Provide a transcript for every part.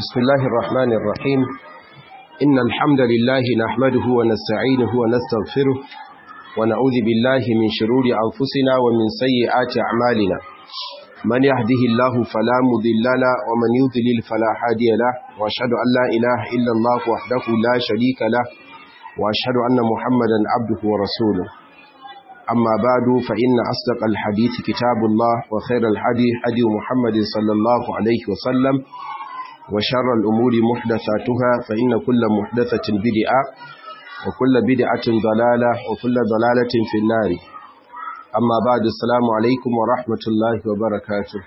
بسم الله الرحمن الرحيم إن الحمد لله نحمده ونستعينه ونستغفره ونعوذ بالله من شرور أنفسنا ومن سيئات أعمالنا من يهده الله فلا مضل له ومن يضلل فلا هادي له وأشهد أن لا إله إلا الله وحده لا شريك له وأشهد أن محمدا عبده ورسوله أما بعد فإن أصدق الحديث كتاب الله وخير الحديث حدي محمد صلى الله عليه وسلم وشر الأمور محدثاتها فإن كل محدثة بدعة وكل بدعة ضلالة وكل ضلالة في النار أما بعد السلام عليكم ورحمة الله وبركاته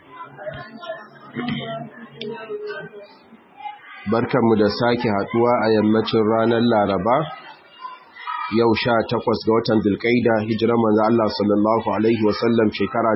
barkanmu da sake haduwa a yammacin ranar laraba yau sha takwas ga watan zulkaida hijirar manzo Allah sallallahu alaihi wasallam shekara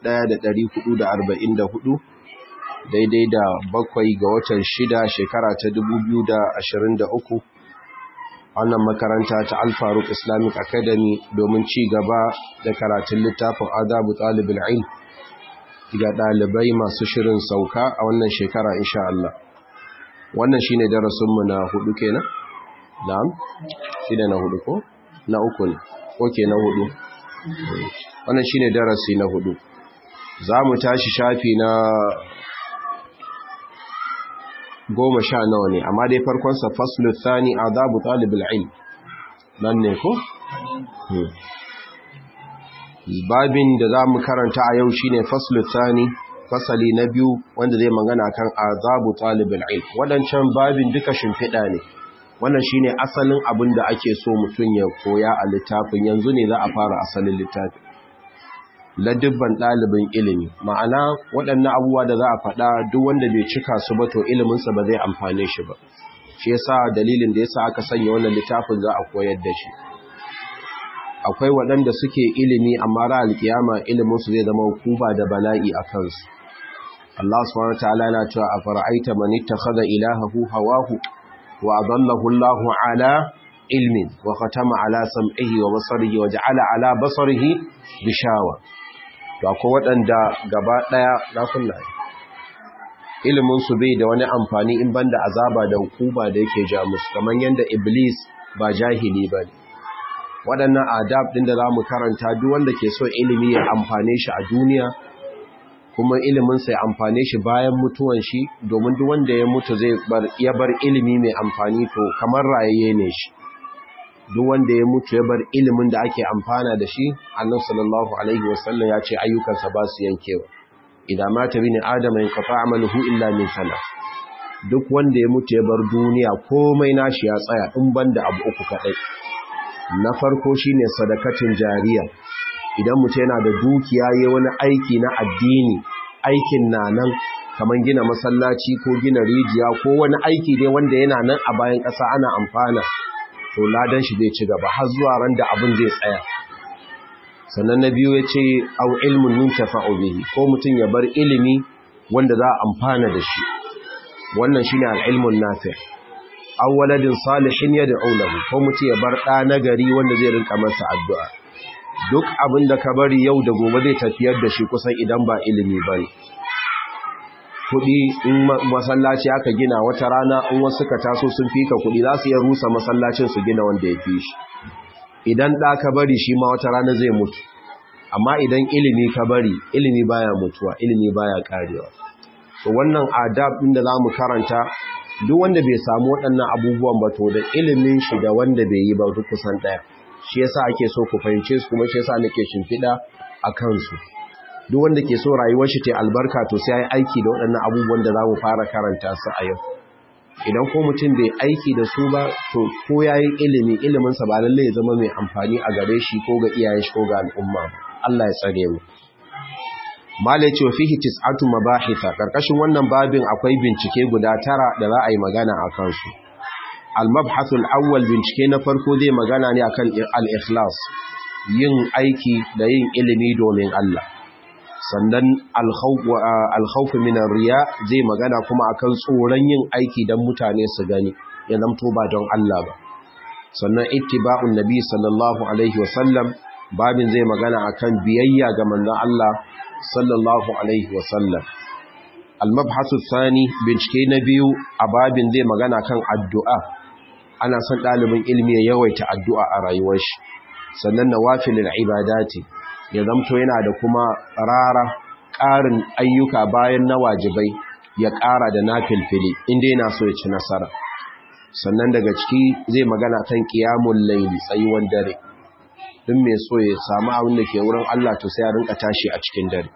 1444 daidai da bakwai ga watan shida shekara ta 2023 wannan makaranta ta alfaruk islamic academy domin ci gaba da karatun littafin adabu talibul ilm ga ɗalibai masu shirin sauka a wannan shekara insha Allah wannan shine darasinmu na hudu kenan na'am shine na hudu ko na uku ne oke na hudu wannan shine darasi na hudu za mu tashi shafi na goma sha nawa ne amma dai farkonsa faslu thani azabu talibul ilm nan ne ko babin da za mu karanta a yau shine faslu thani fasali na biyu wanda zai magana kan azabu talibul ilm wadancan babin duka shimfiɗa ne wannan shine asalin abin da ake so mutum ya koya a littafin yanzu ne za a fara asalin littafin ladibban ɗalibin ilimi ma'ana waɗannan abubuwa da za a faɗa duk wanda bai cika su ba to iliminsa ba zai amfane shi ba shi yasa dalilin da yasa aka sanya wannan littafin za a koyar da shi akwai waɗanda suke ilimi amma ra alkiyama iliminsu zai zama kuba da bala'i a kansu Allah subhanahu wa ta'ala yana cewa a fara'aita man ittakhadha ilahahu hawahu wa adallahu Allah ala ilmin wa khatama ala sam'ihi wa basarihi wa ja'ala ala basarihi bishawa to akwai waɗanda gaba ɗaya na kunna ilimin su bai da wani amfani in banda azaba da hukuma da yake ja musu kamar yanda iblis ba jahili bane waɗannan adab ɗin da za mu karanta duk wanda ke so ilimi ya amfane shi a duniya kuma iliminsa ya amfane shi bayan mutuwan shi domin duk wanda ya mutu zai bar ya bar ilimi mai amfani to kamar rayayye ne shi duk wanda ya mutu ya bar ilimin da ake amfana da shi annabi sallallahu alaihi wasallam ya ce ayyukansa ba su yankewa idan mata bin adama in qata amaluhu illa min sana duk wanda ya mutu ya bar duniya komai nashi ya tsaya in banda abu uku kadai na farko shine sadakatin jariya idan mutum yana da dukiya yayin wani aiki na addini aikin na nan kamar gina masallaci ko gina rijiya ko wani aiki dai wanda yana nan a bayan ƙasa ana amfana to ladan shi zai ci gaba har zuwa ran da abin zai tsaya sannan na biyu ya ce au ilmun yuntafa'u bihi ko mutum ya bar ilimi wanda za a amfana da shi wannan shine al-ilmun nafi' aw waladin salihin yad'u lahu ko mutum ya bar ɗa nagari wanda zai rinka masa addu'a duk abin da ka bari yau da gobe zai tafiyar da shi kusan idan ba ilimi bane kuɗi in masallaci aka gina wata rana in wasu ka taso sun fika kuɗi za su iya rusa masallacin su gina wanda ya fi shi idan ɗa ka bari shi ma wata rana zai mutu amma idan ilimi ka bari ilimi baya mutuwa ilimi baya karewa to wannan adab ɗin da za mu karanta duk wanda bai samu waɗannan abubuwan ba to da ilimin shi da wanda bai yi ba duk kusan ɗaya shi yasa ake so ku fahimce su kuma shi yasa nake shimfiɗa a kansu duk wanda ke so rayuwar shi ta albarka to sai ya aiki da waɗannan abubuwan da za mu fara karanta su a yau idan ko mutum bai aiki da su ba to ko ya yi ilimi iliminsa ba lallai ya zama mai amfani a gare shi ko ga iyayen shi ko ga al'umma ba Allah ya tsare mu Malai ce fihi tis'atu mabahitha karkashin wannan babin akwai bincike guda tara da za a yi magana a kansu. Al-mabhathul awwal bincike na farko zai magana ne akan al-ikhlas, yin aiki da yin ilimi domin Allah. Sannan al-khawf min riya zai magana kuma akan tsoron yin aiki dan mutane su gani, ya zamto ba don Allah ba. Sannan ittiba'un nabi sallallahu alaihi wasallam babin zai magana akan biyayya ga manzon Allah sallallahu alaihi wasallam al-mabhasu thani bincike na biyu a babin zai magana kan addu'a ana son ɗalibin ilmi ya yawaita addu'a a rayuwar shi sannan nawafilul ibadati ya zamto yana da kuma rara ƙarin ayyuka bayan na wajibai ya ƙara da nafilfili inda yana so ya ci nasara sannan daga ciki zai magana kan qiyamul layli tsayuwan dare duk mai so ya samu abin da ke wurin Allah to sai ya rinka tashi a cikin dare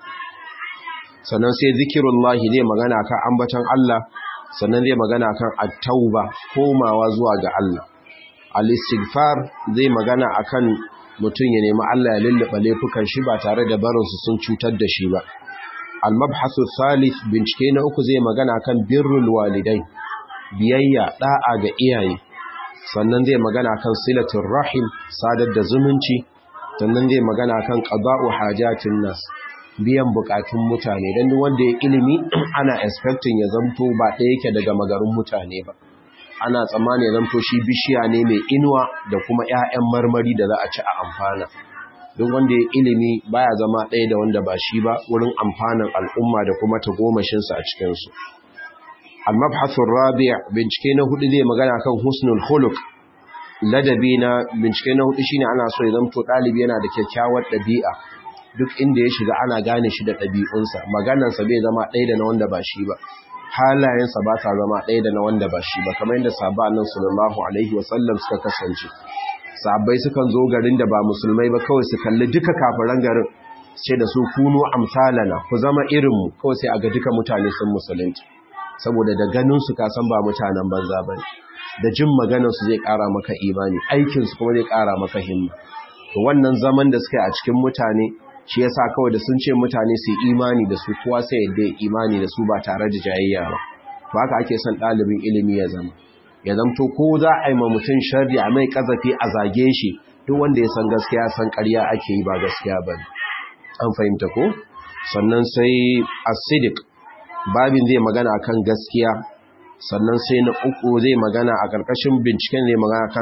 sannan sai zikirullahi zai magana kan ambaton Allah sannan zai magana kan at-tauba komawa zuwa ga Allah al-istighfar zai magana akan mutum ya nemi Allah ya lullube laifukan shi ba tare da barin su sun cutar da shi ba al-mabhasu thalith bincike na uku zai magana kan birrul walidai biyayya da'a ga iyaye sannan zai magana kan silatul rahim sadar da zumunci sannan zai magana kan qada'u hajatin nas biyan bukatun mutane dan wanda ya ilimi ana expecting ya zamto ba ɗaya yake daga magarin mutane ba ana tsammani ya zamto shi bishiya ne mai inuwa da kuma ƴaƴan marmari da za a ci a amfana duk wanda ya ilimi baya zama ɗaya da wanda ba shi ba wurin amfanin al'umma da kuma tagomashinsa a cikinsu al-mabhathur rabi' bincike na hudu zai magana kan husnul khuluq ladabi na bincike na hudu shine ana so ya zamto dalibi yana da kyakkyawar dabi'a duk inda ya shiga ana gane shi da dabi'unsa maganarsa bai zama ɗaya da na wanda ba shi ba halayensa ba ta zama ɗaya da na wanda ba shi ba kamar yadda sahabba annabi sallallahu alaihi wasallam suka kasance sahabbai sukan zo garin da ba musulmai ba kawai su kalli duka kafiran garin ce da su kunu amsalana ku zama irinmu kawai sai a ga duka mutane sun musulunci saboda da ganin su kasan ba mutanen banza bane da jin maganar su zai kara maka imani aikin su kuma zai kara maka himma to wannan zaman da suka yi a cikin mutane shi yasa kawai da sun ce mutane su imani da su kowa sai yadda ya imani da su ba tare da jayayya ba to haka ake son ɗalibin ilimi ya zama ya zamto ko za a yi ma mutum sharri a mai kazafi a zage shi duk wanda ya san gaskiya san ƙarya ake yi ba gaskiya ba an fahimta ko sannan sai asidik babin zai magana kan gaskiya sannan sai na uku zai magana a ƙarƙashin binciken zai magana kan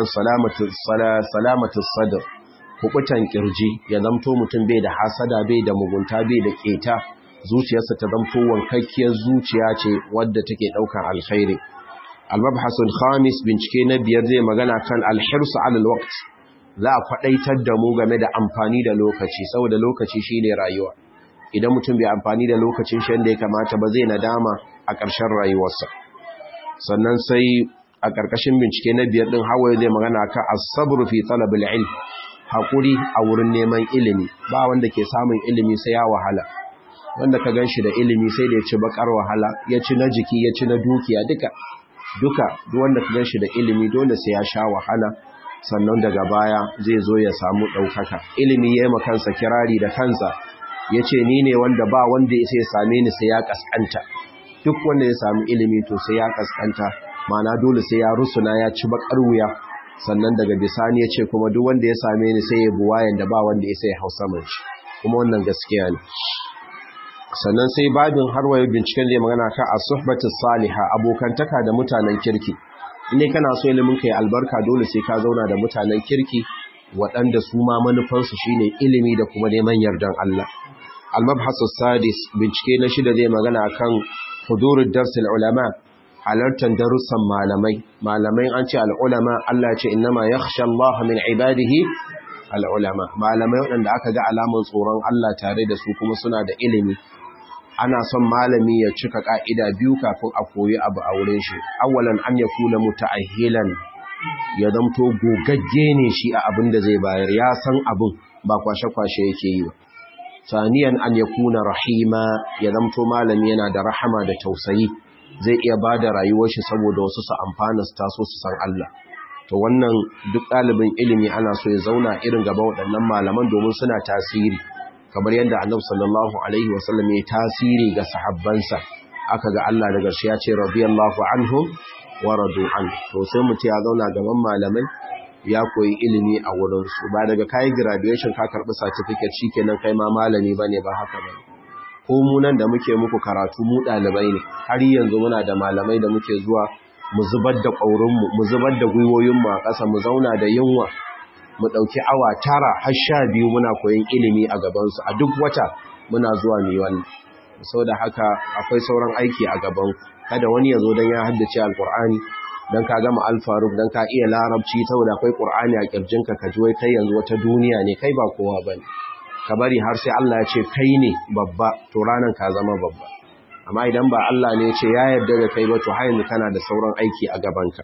salamatu sadr kubutan kirji ya zamto mutum bai da hasada bai da mugunta bai da keta zuciyarsa ta zamto wankakkiyar zuciya ce wadda take ɗaukar alkhairi al-mabhasul khamis bincike na biyar zai magana kan al-hirs 'ala al-waqt za a kwadaitar da mu game da amfani da lokaci saboda lokaci shine rayuwa idan mutum bai amfani da lokacin shi da ya kamata ba zai nadama a ƙarshen rayuwarsa sannan sai a ƙarƙashin bincike na biyar din hawaye zai magana kan as-sabr fi talab al-ilm hakuri a wurin neman ilimi ba wanda ke samun ilimi sai ya wahala wanda ka ganshi da ilimi sai da ya ci bakar wahala ya ci na jiki ya ci na dukiya duka duka duk wanda ka ganshi da ilimi dole sai ya sha wahala sannan daga baya zai zo ya samu ɗaukaka ilimi ya yi kansa kirari da kansa ya ce ni ne wanda ba wanda ya sai same ni sai ya kaskanta duk wanda ya sami ilimi to sai ya kaskanta mana dole sai ya rusuna ya ci bakar wuya sannan daga bisani ya ce kuma duk wanda ya same ni sai ya buwayen da ba wanda ya sai hausa man shi kuma wannan gaskiya ne sannan sai babin harwaye binciken zai magana kan as-suhbatu salihah abokantaka da mutanen kirki ne kana so ilimin kai albarka dole sai ka zauna da mutanen kirki waɗanda su ma manufansu shine ilimi da kuma neman yardan Allah al-mabhasu sadis bincike na shida zai magana kan hudurud darsil ulama halartar darussan malamai malamai an ce al-ulama Allah ce innama yakhsha Allah min ibadihi al-ulama malamai waɗanda aka ga alamun tsoron Allah tare da su kuma suna da ilimi ana son malami ya cika ka'ida biyu kafin a koyi abu a wurin shi awwalan an yakuna muta'ahhilan ya zamto gogagge ne shi a abin da zai bayar ya san abin ba kwashe-kwashe yake yi ba saniyan an yakuna rahima ya zamto malami yana da rahama da tausayi zai iya ba da rayuwar shi saboda wasu su amfana su taso su san Allah to wannan duk ɗalibin ilimi ana so ya zauna irin gaba waɗannan malaman domin suna tasiri kamar yadda annabi sallallahu alaihi wasallam ya tasiri ga sahabbansa aka ga Allah daga shi ya ce radiyallahu anhum wa radu an to sai mutum ya zauna gaban malamai ya koyi ilimi a wurin su ba daga kai graduation ka karbi certificate shikenan kai ma malami bane ba haka bane ko mu nan da muke muku karatu mu dalibai ne har yanzu muna da malamai da muke zuwa mu zubar da ƙaurin mu mu zubar da gwiwoyin mu a ƙasa mu zauna da yunwa mu ɗauki awa tara har sha biyu muna koyon ilimi a gabansu a duk wata muna zuwa mai wannan saboda haka akwai sauran aiki a gaban kada wani ya zo don ya haddace alkur'ani don ka gama alfaruk don ka iya larabci saboda akwai ƙur'ani a ƙirjinka ka ji wai kai yanzu wata duniya ne kai ba kowa ba ne ka bari har sai Allah ya ce kai ne babba to ranar ka zama babba amma idan ba Allah ne ce ya yarda da kai ba to har yanzu kana da sauran aiki a gabanka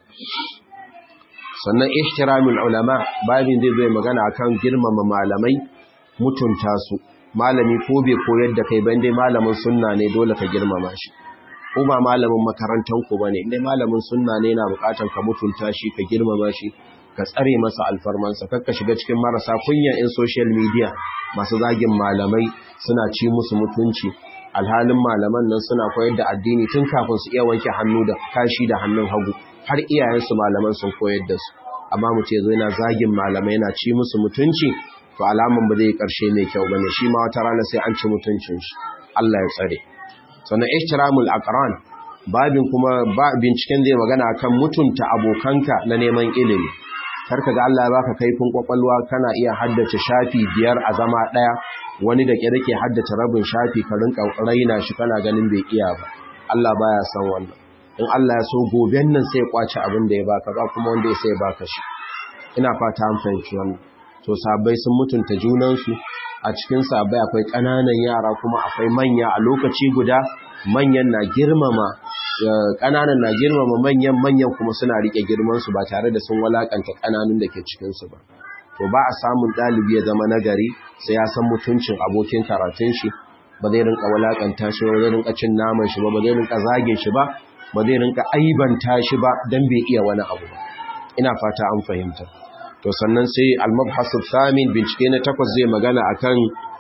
sannan ihtiramul ulama babin zai zai magana akan girmama malamai mutunta su malami ko bai koyar da kai ban dai malamin sunna ne dole ka girmama shi ko ba malamin makarantar ku bane indai malamin sunna ne yana bukatar ka mutunta shi ka girmama shi ka tsare masa alfarmansa kakka shiga cikin marasa kunya in social media masu zagin malamai suna ci musu mutunci alhalin malaman nan suna koyar da addini tun kafin su iya wanke hannu da kashi da hannun hagu har iyayensu malaman sun koyar da su amma mu ce zai na zagin malamai yana ci musu mutunci to alaman ba zai yi karshe mai kyau bane shi ma wata rana sai an ci mutuncin shi Allah ya tsare sannan ihtiramul aqran babin kuma ba binciken zai magana akan mutunta abokanka na neman ilimi karka ga Allah ya baka kaifin kwakwalwa kana iya haddace shafi biyar a zama daya wani da ke dake haddace rabin shafi ka rinka raina shi kana ganin bai iya ba Allah baya san wannan in Allah ya so goben nan sai ya kwace abin da ya baka ba kuma wanda ya sai ya baka shi ina fata an fahimci wannan to sabai sun mutunta junansu a cikin sabai akwai ƙananan yara kuma akwai manya a lokaci guda manyan na girmama ƙananan na girmama manyan manyan kuma suna rike girmansu ba tare da sun walakanta ƙananun da ke cikinsu ba to ba a samun ɗalibi ya zama nagari sai ya san mutuncin abokin karatun shi ba zai rinka walakanta shi ba zai rinka cin naman shi ba ba zai rinka zagin shi ba ba zai rinka aibanta shi ba dan bai iya wani abu ba ina fata an fahimta to sannan sai al-mabhasu thamin bincike na takwas zai magana akan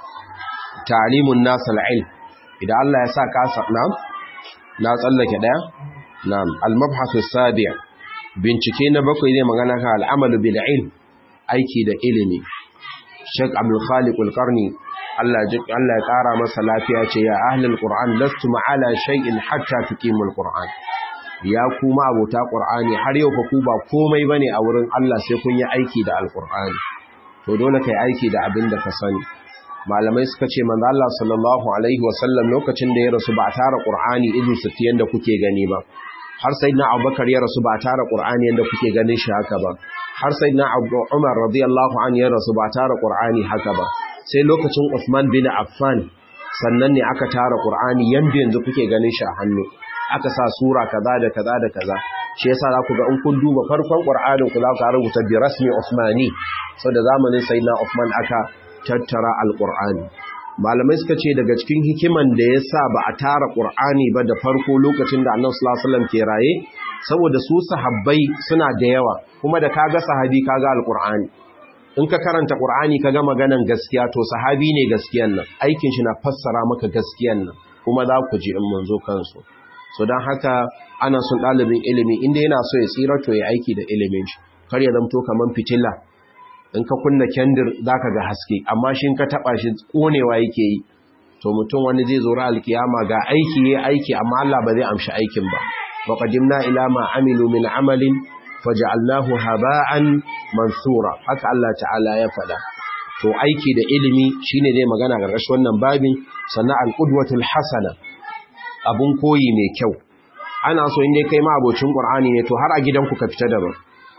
ta'limun nas al-ilm idan Allah ya sa ka sabna na tsallake daya na'am al-mabhasu sabi' bincike na bakwai zai magana kan al-amalu bil ilm aiki da ilimi Sheikh Abdul Khaliq al-Qarni Allah Allah ya kara masa lafiya ce ya ahlul Qur'an lastu ma'ala shay'in hatta tuqimul Qur'an ya kuma abota Qur'ani har yau fa ku ba komai bane a wurin Allah sai kun yi aiki da Al-Qur'ani to dole kai aiki da abin da ka sani malamai suka ce manzo Allah sallallahu alaihi wasallam lokacin da ya rasu ba tara Qur'ani irin su yanda kuke gani ba har sayyidina Abubakar ya rasu ba tara Qur'ani yanda kuke ganin shi haka ba har sayyidina Umar radiyallahu anhu ya rasu ba tara Qur'ani haka ba sai lokacin Uthman bin Affan sannan ne aka tara Qur'ani yanda yanzu kuke ganin shi a hannu aka sa sura kaza da kaza da kaza shi yasa za ku ga in kun duba farkon Qur'anin ku za ku rubuta bi rasmi Uthmani saboda zamanin Sayyidina Uthman aka tattara al-Qur'ani malamai suka ce daga cikin hikiman da yasa ba a tara Qur'ani ba da farko lokacin da Annabi sallallahu alaihi wasallam ke raye saboda su sahabbai suna da yawa kuma da kaga sahabi kaga al-Qur'ani in ka karanta Qur'ani kaga maganan gaskiya to sahabi ne gaskiyan nan aikin shi na fassara maka gaskiyan nan kuma za ku ji in mun zo kansu so don haka ana son ɗalibin ilimi inda yana so ya tsira to ya aiki da ilimin shi kar ya zamto kamar fitila in ka kunna kendir za ka ga haske amma shi ka taɓa shi ƙonewa yake yi to mutum wani zai zora alkiyama ga aiki ya aiki amma Allah ba zai amshi aikin ba wa qadimna ila ma amilu min amalin faj'alnahu haba'an mansura haka Allah ta'ala ya faɗa to aiki da ilimi shine zai magana ga rashin wannan babin sannan al-qudwatul hasana abun koyi mai kyau ana so inda kai ma abocin qur'ani ne to har a gidanku ka fita daban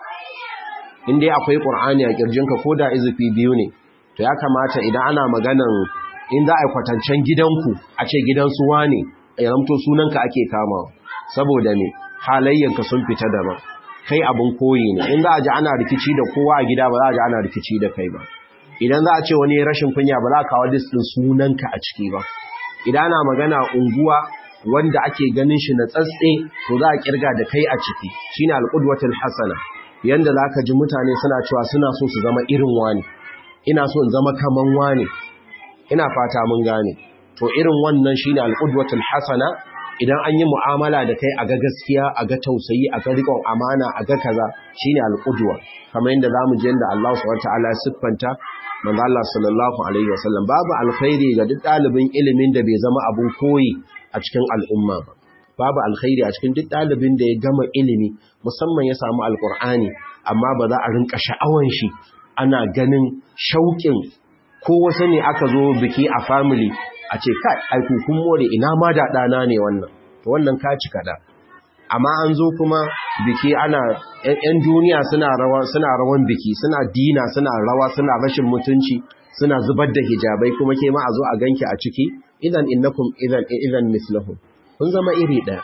inda akwai qur'ani a kirjinka ko da izufi biyu ne to ya kamata idan ana maganan in za a kwatancen gidanku a ce gidan su wane ya zamto sunanka ake kama saboda ne halayyanka sun fita daban kai abun koyi ne in za a ji ana rikici da kowa a gida ba za a ji ana rikici da kai ba idan za a ce wani rashin kunya ba za a kawo listin sunanka a ciki ba idan ana magana unguwa wanda ake ganin shi na tsatse to za a kirga da kai a ciki shine alqudwatul hasana yanda zaka ji mutane suna cewa suna so su zama irin wani ina so in zama kaman wani ina fata mun gane to irin wannan shine alqudwatul hasana idan an yi mu'amala da kai a ga gaskiya a ga tausayi a ga riƙon amana a ga kaza shine alqudwa kamar yadda zamu ji yanda Allah subhanahu wataala ya siffanta manzo Allah sallallahu alaihi wasallam babu alkhairi ga duk dalibin ilimin da bai zama abun koyi a cikin al'umma ba babu alkhairi a cikin duk dalibin da ya gama ilimi musamman ya samu alkur'ani amma ba za a rinka sha'awan shi ana ganin shauƙin ko wasu ne aka zo biki a family a ce kai aiku kun more ina ma da ɗana ne wannan to wannan ka ci kaɗa amma an zo kuma biki ana ‘yan duniya suna rawa suna rawan biki suna dina suna rawa suna rashin mutunci suna zubar da hijabai kuma ke ma a zo a ganki a ciki idan innakum idan idan mislahum kun zama iri ɗaya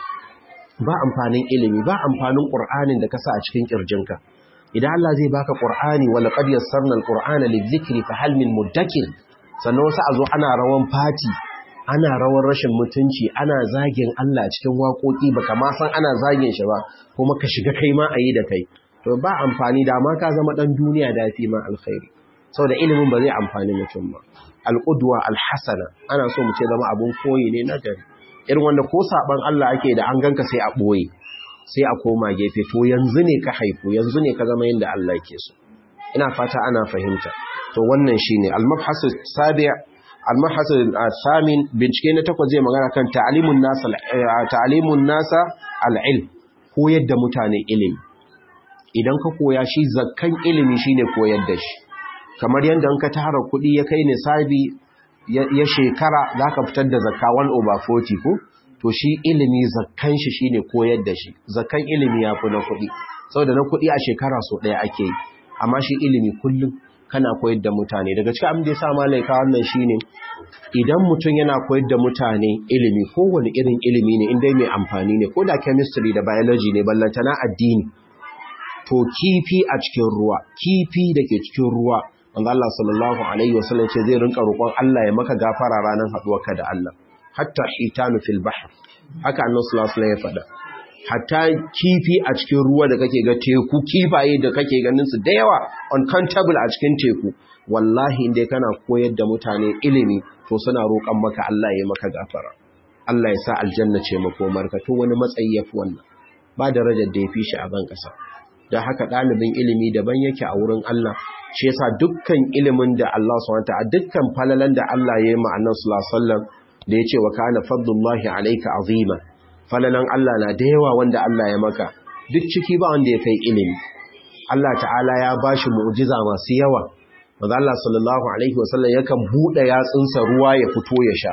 ba amfanin ilimi ba amfanin ƙur'anin da ka sa a cikin ƙirjinka idan Allah zai baka ƙur'ani wa laqad yassarna al-qur'ana lidh-dhikri fa hal min muddakir sannan wasu a zo ana rawan fati ana rawan rashin mutunci ana zagin Allah cikin waƙoƙi baka ma san ana zagin shi ba kuma ka shiga kai ma ayi da kai to ba amfani da ma ka zama dan duniya da fi ma alkhairi saboda ilimin ba zai amfani mutum ba al-qudwa al-hasana ana so mu ce zama abun koyi ne na gari irin wanda ko saban Allah ake da an ganka sai a boye sai a koma gefe to yanzu ne ka haifu yanzu ne ka zama yanda Allah yake so ina fata ana fahimta to wannan shine al-mabhas sabi' al-mabhas al-thamin bincike na takwas zai magana kan ta'limun nasa ta'limun nasa al-ilm koyar da mutane ilimi idan ka koya shi zakkan ilimi shine koyar da shi kamar yanda an ka tara kuɗi ya kai nisabi ya shekara za ka fitar da zakka 1 over 40 ko to shi ilimi zakkan shi shine koyar da shi zakkan ilimi ya fi na kuɗi saboda na kuɗi a shekara so ɗaya ake yi amma shi ilimi kullum kana koyar da mutane daga cikin abin da ya sa malaika wannan shine idan mutum yana koyar da mutane ilimi kowane irin ilimi ne inda mai amfani ne ko da chemistry da biology ne ballantana addini to kifi a cikin ruwa kifi da ke cikin ruwa wanda Allah sallallahu alaihi wasallam ce zai rinka roƙon Allah ya maka gafara ranar haɗuwarka da Allah hatta hitanu fil bahr haka annabi sallallahu alaihi ya faɗa hatta kifi a cikin ruwa da kake ga teku kifaye da kake ganin su da yawa uncountable a cikin teku wallahi indai kana koyar da mutane ilimi to suna roƙon maka Allah ya maka gafara Allah ya sa aljanna ce makomarka to wani matsayi yafi wannan ba darajar da yafi shi a ban ƙasa don haka ɗalibin ilimi daban yake a wurin Allah shi yasa dukkan ilimin da Allah subhanahu wataala dukkan falalan da Allah ya yi ma annabi sallallahu alaihi wasallam da yace wa kana fadlullahi alayka azima falalan Allah na da yawa wanda Allah ya maka duk ciki ba wanda ya kai ilimi Allah ta'ala ya bashi mu'jiza masu yawa manzo Allah sallallahu alaihi wasallam yakan bude yatsunsa ruwa ya fito ya sha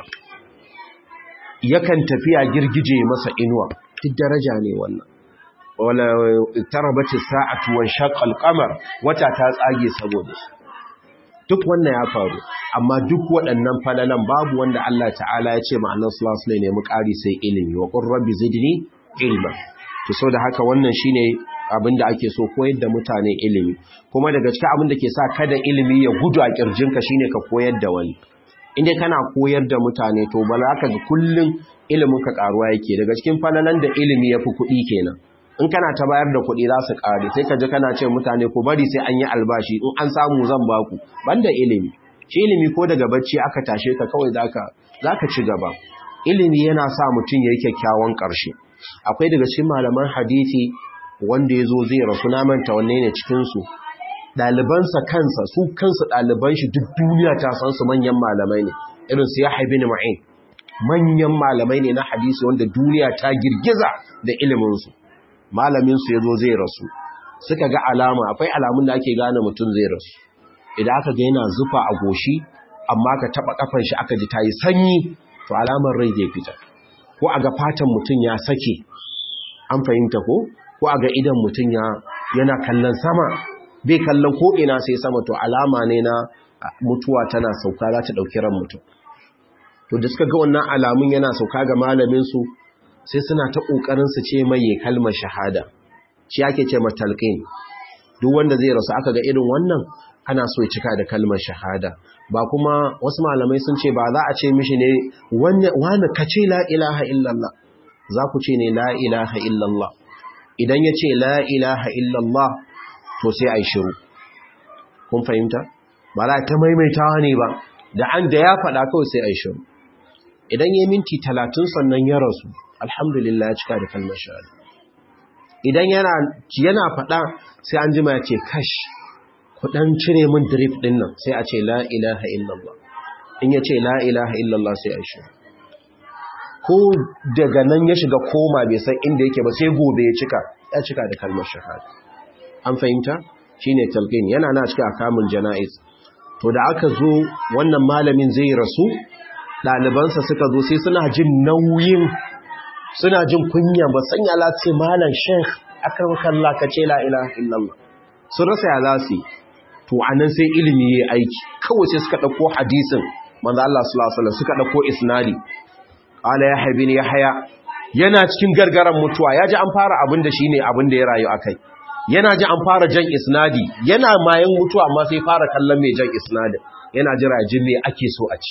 yakan tafiya girgije masa inuwa duk daraja ne wannan wala tarabatis sa'atu wa shaqqal qamar wata ta tsage saboda shi duk wannan ya faru amma duk waɗannan falalan babu wanda Allah ta'ala ya ce ma annabi sallallahu alaihi wasallam ne mu ƙari sai ilimi wa qur rabbi zidni ilma to so da haka wannan shine abinda ake so koyar da mutane ilimi kuma daga cikin abin da ke sa kada ilimi ya gudu a kirjinka shine ka koyar da wani inda kana koyar da mutane to bala ka ga kullun ilimin ka karuwa yake daga cikin falalan da ilimi yafi kuɗi kenan in kana ta bayar da kuɗi za su ƙare sai ka ji kana ce mutane ko bari sai an yi albashi in an samu zan baku banda ilimi shi ilimi ko daga bacci aka tashe ka kawai zaka zaka ci gaba ilimi yana sa mutum yayi kyakkyawan ƙarshe akwai daga cikin malaman hadisi wanda ya zo zai rasu na manta wanne ne cikin su ɗalibansa kansa su kansu ɗaliban shi duk duniya ta san su manyan malamai ne irin su Yahya bin Ma'in manyan malamai ne na hadisi wanda duniya ta girgiza da ilimin su malaminsu ya zo zai rasu suka ga alama akwai alamun da ake gane mutum zai rasu idan aka ga yana zufa a goshi amma ka taba kafan shi aka ji ta yi sanyi to alamar rai zai fita ko a ga fatan mutum ya sake an fahimta ko ko a ga idan mutum ya yana kallon sama bai kallon ko ina sai sama to alama ne na mutuwa tana sauka za ta dauki ran mutum to da suka ga wannan alamun yana sauka ga malamin su sai suna ta ƙoƙarin su ce mai kalmar shahada shi ake ce matalqin duk wanda zai rasu aka ga irin wannan ana so ya cika da kalmar shahada ba kuma wasu malamai sun ce ba za a ce mishi ne wani ka ce la ilaha illallah za ku ce ne la ilaha illallah idan ya ce la ilaha illallah to sai a yi shiru kun fahimta ba za ta maimaitawa ne ba da an da ya faɗa kawai sai a yi shiru idan ya minti talatin sannan ya rasu alhamdulillah ya cika da kalmar shahada idan yana yana faɗa sai an jima ya ce kash kudan cire min drip din nan sai a ce la ilaha illallah in ya ce la ilaha illallah sai a shi ko daga nan ya shiga koma bai san inda yake ba sai gobe ya cika ya cika da kalmar shahada an fahimta shine talqin yana na cika kamun janaiz to da aka zo wannan malamin zai rasu ɗalibansa suka zo sai suna jin nauyin suna jin kunya ba sanya lati malam sheikh akan kalla ka ce la ilaha illallah sun rasa ya lasi to anan sai ilimi yayi aiki kawai sai suka dauko hadisin manzo Allah sallallahu alaihi wasallam suka dauko isnadi qala yahya bin yahya yana cikin gargaran mutuwa yaji an fara abin da shine abin da ya rayu akai yana ji an fara jan isnadi yana mayan mutuwa amma sai fara kallon mai jan isnadin yana jira jin me ake so a ci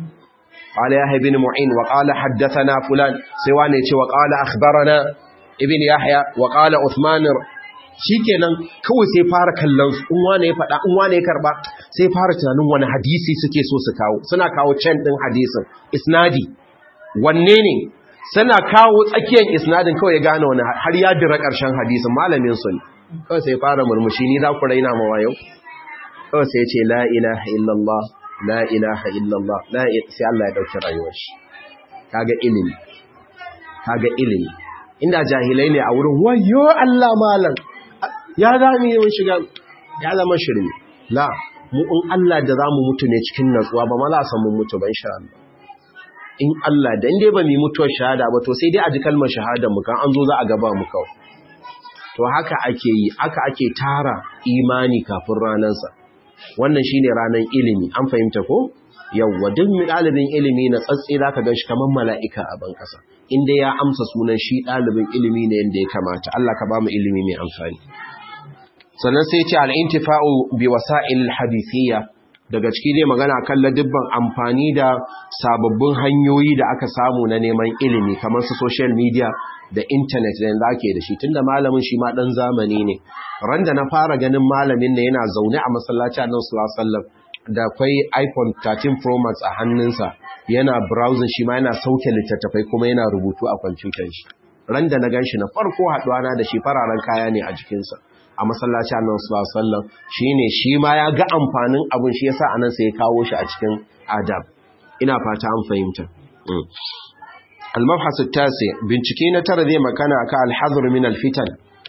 قال يحيى بن معين وقال حدثنا فلان سواني يتي وقال أخبرنا ابن يحيى وقال عثمان shikenan kawai sai fara kallon su in wane ya faɗa in wane ya karba sai fara tunanin wani hadisi suke so su kawo suna kawo can ɗin hadisin isnadi wanne ne suna kawo tsakiyar isnadin kawai ya gane wani har ya dira ƙarshen hadisin malamin su ne kawai sai fara murmushi ni za ku raina mawa yau kawai sai ce la ilaha illallah la ilaha illallah la sai Allah ya dauki rayuwar shi kaga ilimi kaga ilimi inda jahilai ne a wurin wayo Allah malam ya zami yin shiga ya zama shirme la mu in Allah da zamu mutu ne cikin natsuwa ba mala san mun mutu ba insha Allah in Allah da inde ba mu mutuwar shahada ba to sai dai a ji kalmar shahada mu kan an zo za a gaba mu kawai to haka ake yi haka ake tara imani kafin ranarsa wannan shine ranar ilimi an fahimta ko yawwa duk ɗalibin ilimi na tsatsi zaka gan shi kamar mala'ika a ban kasa inda ya amsa sunan shi ɗalibin ilimi ne yanda ya kamata Allah ka ba mu ilimi mai amfani sannan sai ce al-intifa'u bi wasa'il hadithiyya daga ciki dai magana kan ladibban amfani da sababbin hanyoyi da aka samu na neman ilimi kamar su social media da internet da yanzu ake da shi tunda malamin shi ma dan zamani ne ran da na fara ganin malamin ne yana zaune a masallaci a nan sallallahu da akwai iPhone 13 Pro Max a hannunsa yana browsing shi ma yana sauke littattafai kuma yana rubutu a kwamfutar shi ran da na ganshi na farko haduwa na da shi fararen kaya ne a jikinsa a masallaci annan sallallahu shine shi ma ya ga amfanin abun shi yasa anan sai ya kawo shi a cikin adab ina fata an fahimta al-mabhas at-tasi bincike na tara zai makana ka al-hadr min al-fitan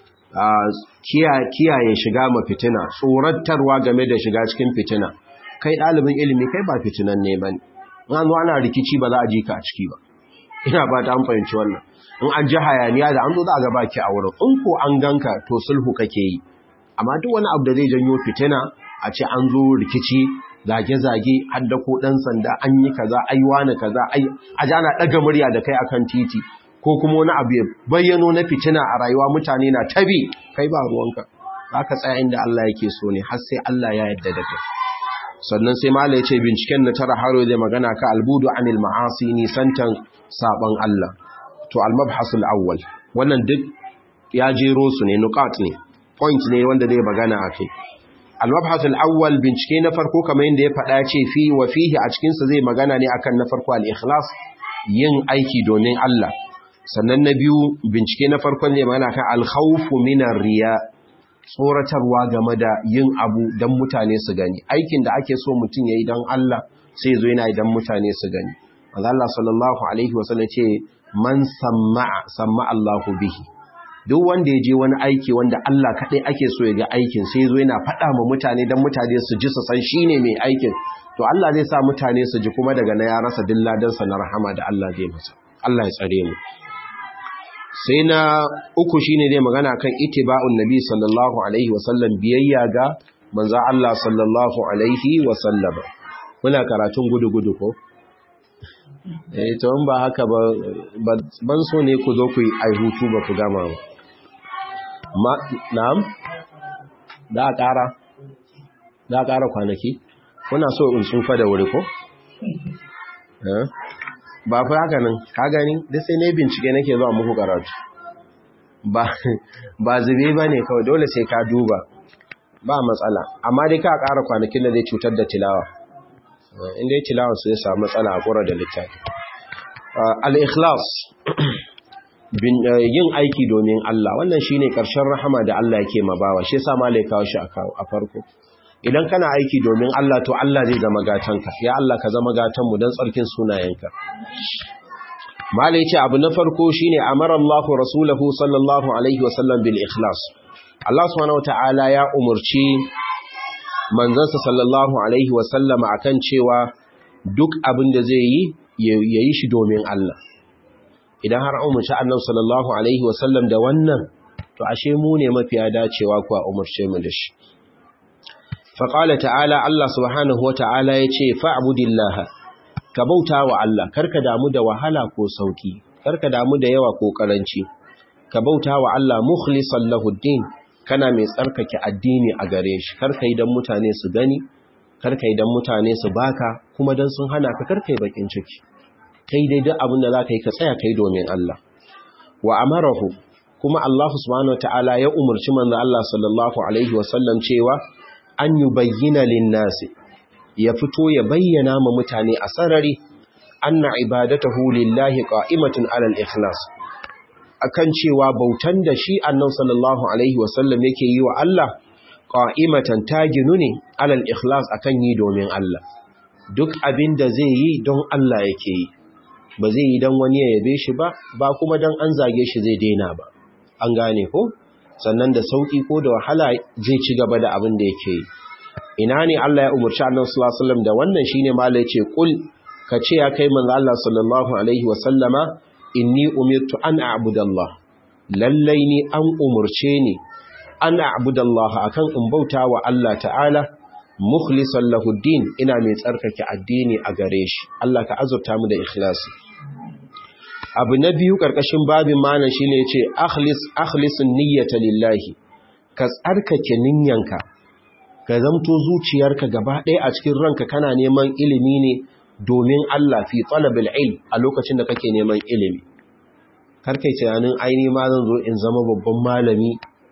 kiyaye shiga ma fitina tsoratarwa game da shiga cikin fitina kai dalibin ilimi kai ba fitinan ne bane in an zo ana rikici ba za a ji ka a ciki ba ina fata an fahimci wannan in an ji hayaniya da an zo za a gaba ki a wurin in ko an ganka to sulhu kake yi amma duk wani abu da zai janyo fitina a ce an zo rikici zage-zage hadda ko dan sanda an yi kaza ai wani kaza ai a jana daga murya da kai akan titi ko kuma wani abu ya bayyano na fitina a rayuwa mutane na tabi kai ba ruwanka ka tsaya inda Allah yake so ne har sai Allah ya yarda da kai sannan sai mala ya ce binciken na tara haro zai magana ka albudu anil ma'asi nisantan saban Allah to al-mabhasul awwal wannan duk ya jero su ne nuqat ne point ne wanda zai magana akai al-mabhasul awwal bincike na farko kamar yadda ya faɗa ce fi wa fihi a cikin sa zai magana ne akan na farko al-ikhlas yin aiki domin Allah sannan na biyu bincike na farkon zai magana kan al-khawfu min riya tsoratarwa game da yin abu don mutane su gani aikin da ake so mutum ya yi don Allah sai zo yana idan mutane su gani Allah sallallahu alaihi wasallam ce man samma'a samma Allahu bihi duk wanda ya je wani aiki wanda Allah kaɗai ake so ya ga aikin sai zo yana faɗa ma mutane don mutane su ji su san shi ne mai aikin to Allah zai sa mutane su ji kuma daga na ya rasa dilladansa na rahama da Allah zai masa Allah ya tsare mu sai na uku shine dai magana kan itiba'un nabi sallallahu alaihi wasallam biyayya ga manzo Allah sallallahu alaihi wasallam muna karatun gudu-gudu ko eh to in ba haka ba ban so ne ku zo ku yi ai hutu ba ku gama ba ma na'am da ƙara da ƙara kwanaki kuna so in tsufa da wuri ko eh ba fi haka nan ka gani da sai ne bincike nake zuwa muku karatu ba zube ba ne kawai dole sai ka duba ba matsala amma dai ka ƙara kwanakin da zai cutar da tilawa inda ya tilawa su ya samu matsala a ƙura da littafi al-ikhlas yin aiki domin Allah wannan shine ƙarshen rahama da Allah yake mabawa shi yasa malai kawo shi a farko idan kana aiki domin Allah to Allah zai zama gatanka ya Allah ka zama gatanmu don tsarkin sunayenka mala yace abu na farko shine amara Allah rasulahu sallallahu alaihi wasallam bil ikhlas Allah subhanahu wataala ya umurci manzansa sallallahu alaihi wasallam akan cewa duk abin da zai yi ya yi shi domin Allah idan har umarci annabi sallallahu alaihi wasallam da wannan to ashe mu ne mafiya dacewa kuwa umarce mu da shi faƙala ta'ala Allah subhanahu wata'ala ya ce fa'abudillaha ka bauta wa Allah karka damu da wahala ko sauki karka damu da yawa ko karanci ka bauta wa Allah mukhlisan lahuddin kana mai tsarkake addini a gare shi karka idan mutane su gani karka idan mutane su baka kuma dan sun hana ka karka yi bakin ciki kai dai duk abin da za ka yi ka tsaya kai domin Allah wa amarahu kuma Allah subhanahu wata'ala ya umarci manzo Allah sallallahu alaihi wasallam cewa an yubayyana lin-nasi ya fito ya bayyana ma mutane a sarari anna ibadatahu lillahi qa'imatun 'ala al-ikhlas akan cewa bautan da shi annabi sallallahu alaihi wasallam yake yi wa Allah qa'imatan tajinu ne 'ala al-ikhlas akan yi domin Allah duk abin da zai yi don Allah yake yi ba zai yi don wani ya yabe shi ba ba kuma don an zage shi zai daina ba an gane ko sannan da sauki ko da wahala zai ci gaba da abin da yake yi ina ne Allah ya umarci annabi sallallahu alaihi wasallam da wannan shine mala yace kul ka ce ya kai manzo Allah sallallahu alaihi wasallama inni umirtu an a'budallah lallai ni an umurce ni an a'budallah akan in bauta wa Allah ta'ala mukhlisan lahu din ina mai tsarkake addini a gare shi Allah ka azurta mu da ikhlasi abu na biyu karkashin babin mana shine yace akhlis akhlisun niyyata lillahi ka tsarkake niyyanka ka zamto zuciyarka gaba ɗaya a cikin ranka kana neman ilimi ne domin Allah fi talabil ilm a lokacin da kake neman ilimi karkai tunanin aini ma zan zo in zama babban malami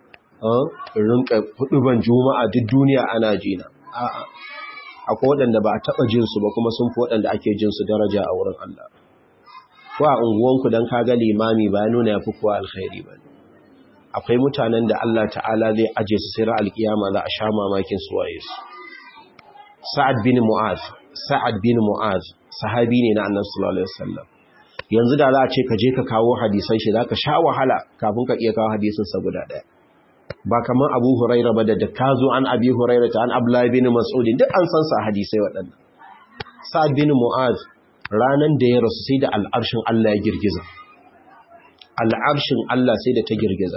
in rinka ban juma'a duk duniya ana jina a'a akwai waɗanda ba a taɓa jinsu ba kuma sun fi waɗanda ake jinsu daraja a wurin Allah ko a unguwanku don kaga limami ba nuna ya fi kowa alkhairi ba akwai mutanen da Allah ta'ala zai aje su sai alkiyama za a sha mamakin su waye su sa'ad bin mu'az sa'ad bin mu'az sahabi ne na annabi sallallahu alaihi wasallam yanzu da za a ce ka je ka kawo hadisan shi zaka sha wahala kafin ka iya kawo hadisin sa guda ɗaya ba kamar abu huraira ba da ka zo an abi huraira ta an abdullahi bin mas'udin duk an san sa hadisai waɗannan sa'ad bin mu'az ranan da ya rasu sai da al'arshin Allah ya girgiza al'arshin Allah sai da ta girgiza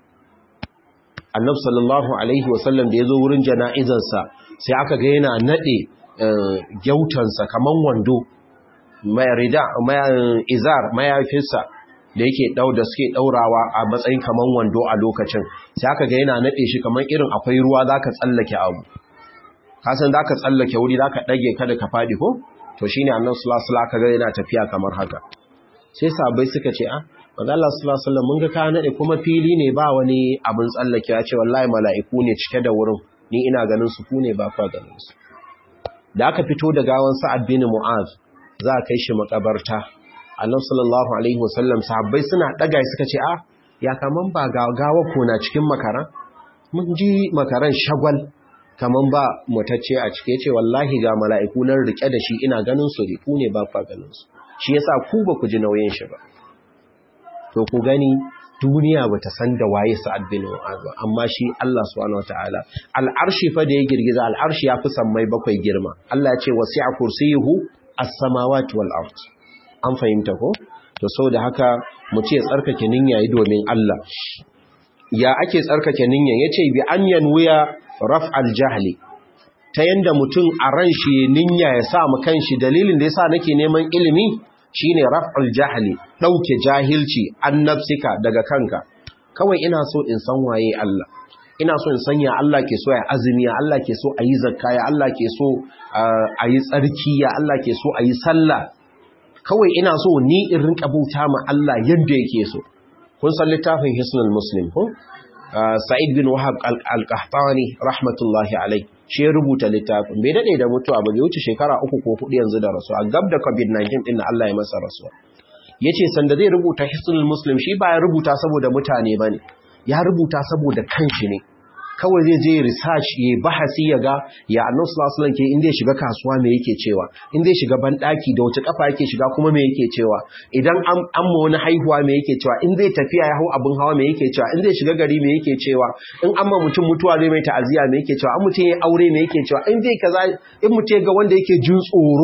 annabi sallallahu alaihi wasallam da ya zo wurin jana'izarsa sai aka ga yana nade gyautansa kaman wando mai rida mai izar mayafinsa da yake dau da suke daurawa a matsayin kaman wando a lokacin sai aka ga yana nade shi kaman irin akwai ruwa zaka tsallake abu ka san zaka tsallake wuri zaka dage kada ka fadi ko to shine annabi sallallahu alaihi wasallam ga yana tafiya kamar haka sai sahabbai suka ce ah manzo Allah sallallahu alaihi wasallam mun ga ka nade kuma fili ne ba wani abin tsallake ya ce wallahi mala'iku ne cike da wurin ni ina ganin su ku ne ba kwa ganin su da aka fito da gawan Sa'ad bin Mu'az za a kai shi makabarta Allah sallallahu alaihi wasallam sahabbai suna daga suka ce a ya kaman ba gawa ko na cikin makaran mun ji makaran shagwal kaman ba mutacce a cike ce wallahi ga mala'iku nan rike da shi ina ganin su ku ne ba fa ganin su shi yasa ku ba ku ji nauyin shi ba to ku gani duniya bata san da waye Sa'ad bin Mu'az ba amma shi Allah subhanahu wataala al'arshi fa da ya girgiza al'arshi ya fi sammai bakwai girma Allah ya ce wasi'a kursiyuhu as-samawati wal ard an fahimta ko to saboda haka mu ce tsarkake niyya yi domin Allah ya ake tsarkake niyya yace bi an yanwiya raf'al jahli ta yanda mutum a ran shi niyya ya sa mu kanshi dalilin da yasa nake neman ilimi shine raf'ul jahli dauke jahilci an nafsika daga kanka kawai ina so in san waye Allah ina so in sanya Allah ke so ya azumi ya Allah ke so ayi zakka ya Allah ke so ayi tsarki ya Allah ke so ayi sallah kawai ina so ni in rinka bauta ma Allah yadda yake so kun san littafin Hisnul Muslim ko Sa'id bin Wahab al-Qahtani rahmatullahi alayh shi ya rubuta littafin bai dade da mutuwa ba bai wuce shekara uku ko hudu yanzu da rasuwa gab da covid-19 din Allah ya masa rasuwa yace sanda zai rubuta hisnul muslim shi ba ya rubuta saboda mutane bane ya rubuta saboda kanshi ne kawai zai je research ya bahasi ya ga ya annabi sallallahu alaihi ke inda ya shiga kasuwa me yake cewa inda ya shiga bandaki da wace kafa yake shiga kuma me yake cewa idan an amma wani haihuwa me yake cewa in zai tafiya ya hau abin hawa me yake cewa in zai shiga gari me yake cewa in amma mutum mutuwa zai mai ta'aziya me yake cewa an mutum ya aure me yake cewa in zai kaza in mutum ya ga wanda yake jin tsoro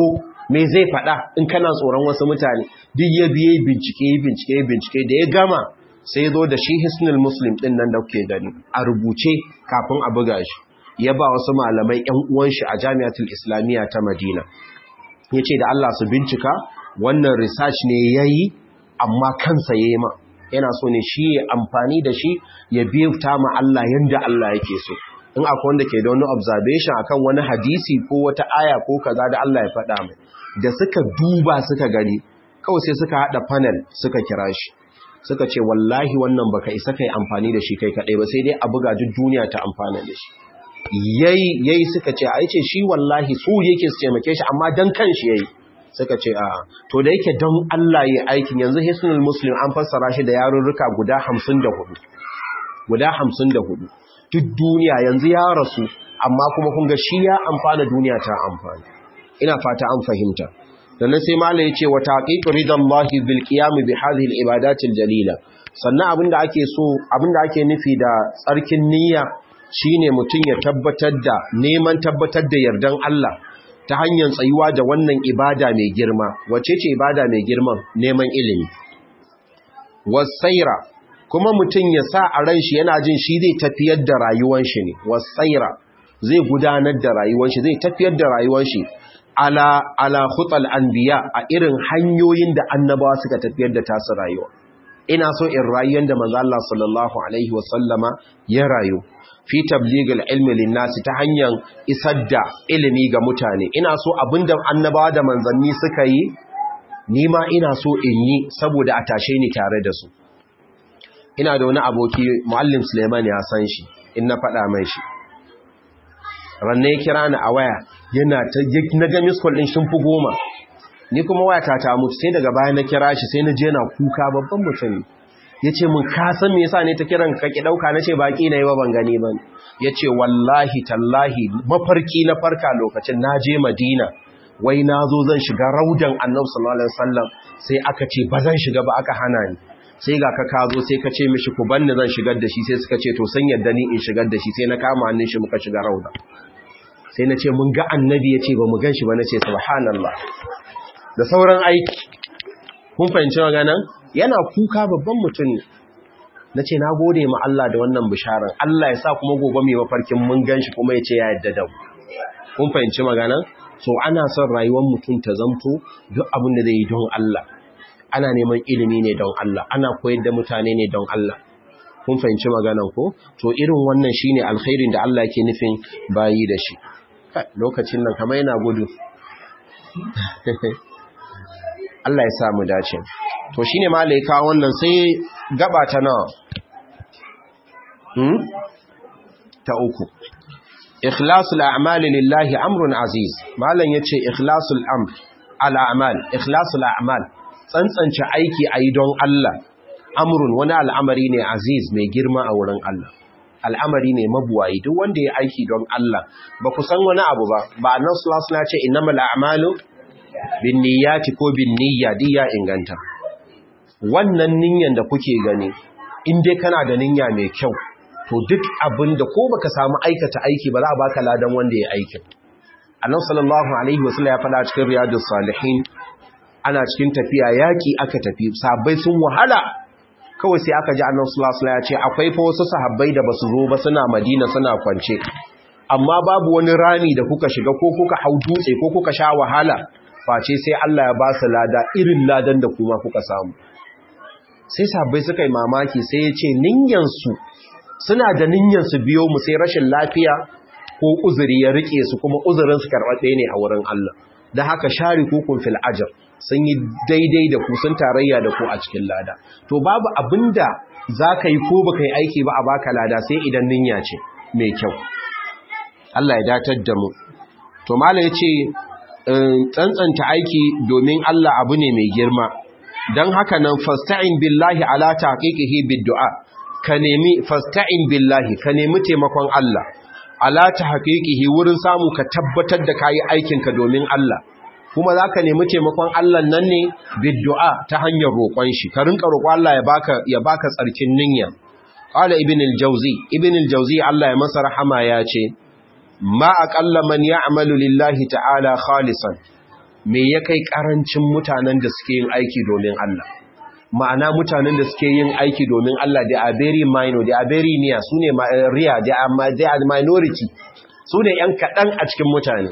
me zai faɗa in kana tsoron wasu mutane duk ya biye bincike bincike bincike da ya gama sai zo da shi hisnul muslim din nan da kuke gani a rubuce kafin a buga shi ya ba wasu malamai ƴan uwan shi a jami'atul islamiyya ta madina yace da Allah su bincika wannan research ne yayi amma kansa yayi ma yana so ne shi ya amfani da shi ya biyuta ma Allah yanda Allah yake so in akwai wanda ke da wani observation akan wani hadisi ko wata aya ko kaza da Allah ya faɗa mai da suka duba suka gani kawai sai suka hada panel suka kira shi suka ce wallahi wannan baka isa kai amfani da shi kai kadai ba sai dai a buga duk duniya ta amfana da shi yayi yayi suka ce ai ce shi wallahi su yake su taimake shi amma dan kanshi yayi suka ce a to da yake don Allah yi aikin yanzu hisnul muslim an fassara shi da yarurruka guda 54 guda 54 duk duniya yanzu ya rasu amma kuma kun ga shi ya amfana duniya ta amfana ina fata an fahimta sannan sai mala ya ce wa taqiqu ridallahi bil qiyam bi hadhihi al ibadatil jalila sannan abinda ake so abinda ake nufi da tsarkin niyya shine mutum ya tabbatar da neman tabbatar da yardan Allah ta hanyar tsayuwa da wannan ibada mai girma wace ce ibada mai girman neman ilimi wasaira kuma mutum ya sa a ran shi yana jin shi zai tafiyar da rayuwar shi ne wasaira zai gudanar da rayuwar shi zai tafiyar da rayuwar shi ala ala khutal anbiya a irin hanyoyin da annabawa suka tafiyar da tasu rayuwa ina so in rayuwar da manzo Allah sallallahu alaihi wasallama ya rayu fi tabligil ilmi linnasi ta hanyar isar da ilimi ga mutane ina so abinda annabawa da manzanni suka yi ni ma ina so in yi saboda a tashe ni tare da su ina da wani aboki muallim Suleiman ya san shi in na faɗa mai shi ranne ya kira ni a waya yana ta na ga miss call din shin fi goma ni kuma waya ta ta mutu sai daga baya na kira shi sai na je na kuka babban mutum ya ce mun kasan me yasa ne ta kiran ka ki dauka na ce baki na yi ba ban gani ba ya ce wallahi tallahi mafarki na farka lokacin na je madina wai na zo zan shiga raudan annabi sallallahu alaihi wasallam sai aka ce ba zan shiga ba aka hana ni sai ga ka ka zo sai ka ce mishi ku banni zan shigar da shi sai suka ce to san yadda ni in shigar da shi sai na kama hannun shi muka shiga rauda sai na ce mun ga annabi ya ce ba mu gan shi ba na ce subhanallah da sauran aiki kun fahimci maganan yana kuka babban mutum ne na ce na gode ma Allah da wannan bisharar Allah ya sa kuma gobe mai mafarkin mun gan shi kuma ya ce ya yadda da mu kun fahimci maganan so ana son rayuwar mutum ta zamto duk abin da zai yi don Allah ana neman ilimi ne don Allah ana koyar da mutane ne don Allah kun fahimci maganan ko to irin wannan shine alkhairin da Allah yake nufin bayi da shi lokacin nan kamar yana gudu Allah ya sa mu dace to shine malaika wannan sai gaba ta nawa hmm ta uku ikhlasul a'mali lillahi amrun aziz malan yace ikhlasul amr al a'mal ikhlasul a'mal tsantsance aiki ayi don Allah amrun wani al'amari ne aziz mai girma a wurin Allah al'amari ne mabuwayi duk wanda ya aiki don Allah ba ku san wani abu ba ba annabi sallallahu alaihi wasallam ce innamal a'malu bin niyyati ko bin niyya diya inganta wannan niyyan da kuke gani in dai kana da niyya mai kyau to duk abin da ko baka samu aikata aiki ba za a baka ladan wanda ya aikin annabi sallallahu alaihi wasallam ya faɗa cikin riyadus salihin ana cikin tafiya yaki aka tafi sahabbai sun wahala kawai sai aka ji annabi sallallahu alaihi wasallam ya ce akwai fa wasu sahabbai da basu zo ba suna Madina suna kwance amma babu wani rami da kuka shiga ko kuka hau dutse ko kuka sha wahala face sai Allah ya ba su lada irin ladan da kuma kuka samu sai sahabbai suka yi mamaki sai ya ce ninyansu suna da ninyansu biyo mu sai rashin lafiya ko uzuri ya rike su kuma uzurin su karɓaɓɓe ne a wurin Allah da haka shari kukun fil ajr sun yi daidai da ku sun tarayya da ku a cikin lada to babu abinda zaka yi ko baka yi aiki ba a baka lada sai idan ninya ce mai kyau Allah ya datar da mu to mala yace tsantsanta aiki domin Allah abu ne mai girma dan haka nan fasta'in billahi ala taqiqihi biddu'a ka nemi fasta'in billahi ka nemi taimakon Allah ala tahqiqihi wurin samu ka tabbatar da kayi aikinka domin Allah kuma za ka nemi taimakon Allah nan ne biddu'a ta hanyar roƙon shi ka rinka roƙon Allah ya baka ya baka tsarkin niyya qala ibn al-jawzi ibn al-jawzi Allah ya masa rahama ya ce ma aqalla man ya'malu lillahi ta'ala khalisan me ya kai karancin mutanen da suke yin aiki domin Allah ma'ana mutanen da suke yin aiki domin Allah they are very minor they are very near su ne real they are minority su ne ‘yan kaɗan a cikin mutane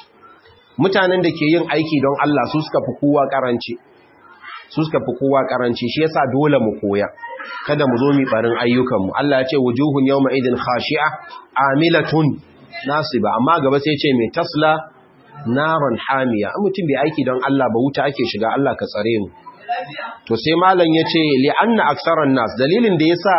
mutanen da ke yin aiki don Allah su suka fi kowa ƙaranci su suka fi kowa ƙaranci shi yasa dole mu koya kada mu zo mi barin ayyukanmu Allah ya ce wujuhun yawma idin khashi'a amilatun nasiba amma gaba sai ce mai tasla naran hamiya an mutum bai aiki don Allah ba wuta ake shiga Allah ka tsare mu to sai malam yace li anna aksaran nas dalilin da yasa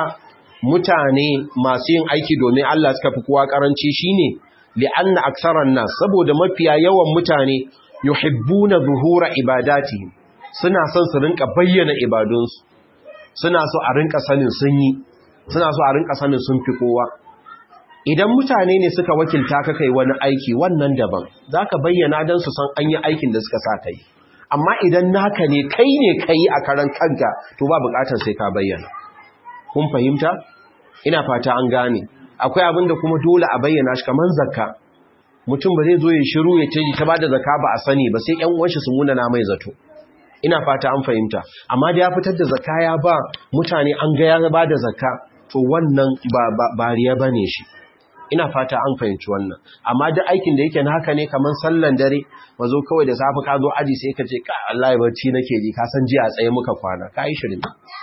mutane masu yin aiki domin Allah suka fi kowa karanci shine li anna aksaran nas saboda mafiya yawan mutane yuhibbuna zuhura ibadatihim suna son su rinka bayyana ibadunsu suna so a rinka sanin sun yi suna so a rinka sanin sun fi kowa idan mutane ne suka wakilta ka kai wani aiki wannan daban za ka bayyana don su san an yi aikin da suka sa ka yi amma idan naka ne kai ne ka yi a karan kanka to ba bukatar sai ka bayyana kun fahimta ina fata an gane akwai abin da kuma dole a bayyana shi kamar zakka mutum ba zai zo ya shiru ya ce ta bada zakka ba a sani ba sai ƴan uwanshi su muna na mai zato ina fata an fahimta amma da ya fitar da zakka ya ba mutane an ga ya ba da zakka to wannan ba ba riya bane shi ina fata an fahimci wannan amma duk aikin da yake naka ne kaman sallan dare mazo kawai da safi ka zo aji sai ka ce ka Allah ya barci nake ji ka san jiya a tsaye muka kwana kai shirin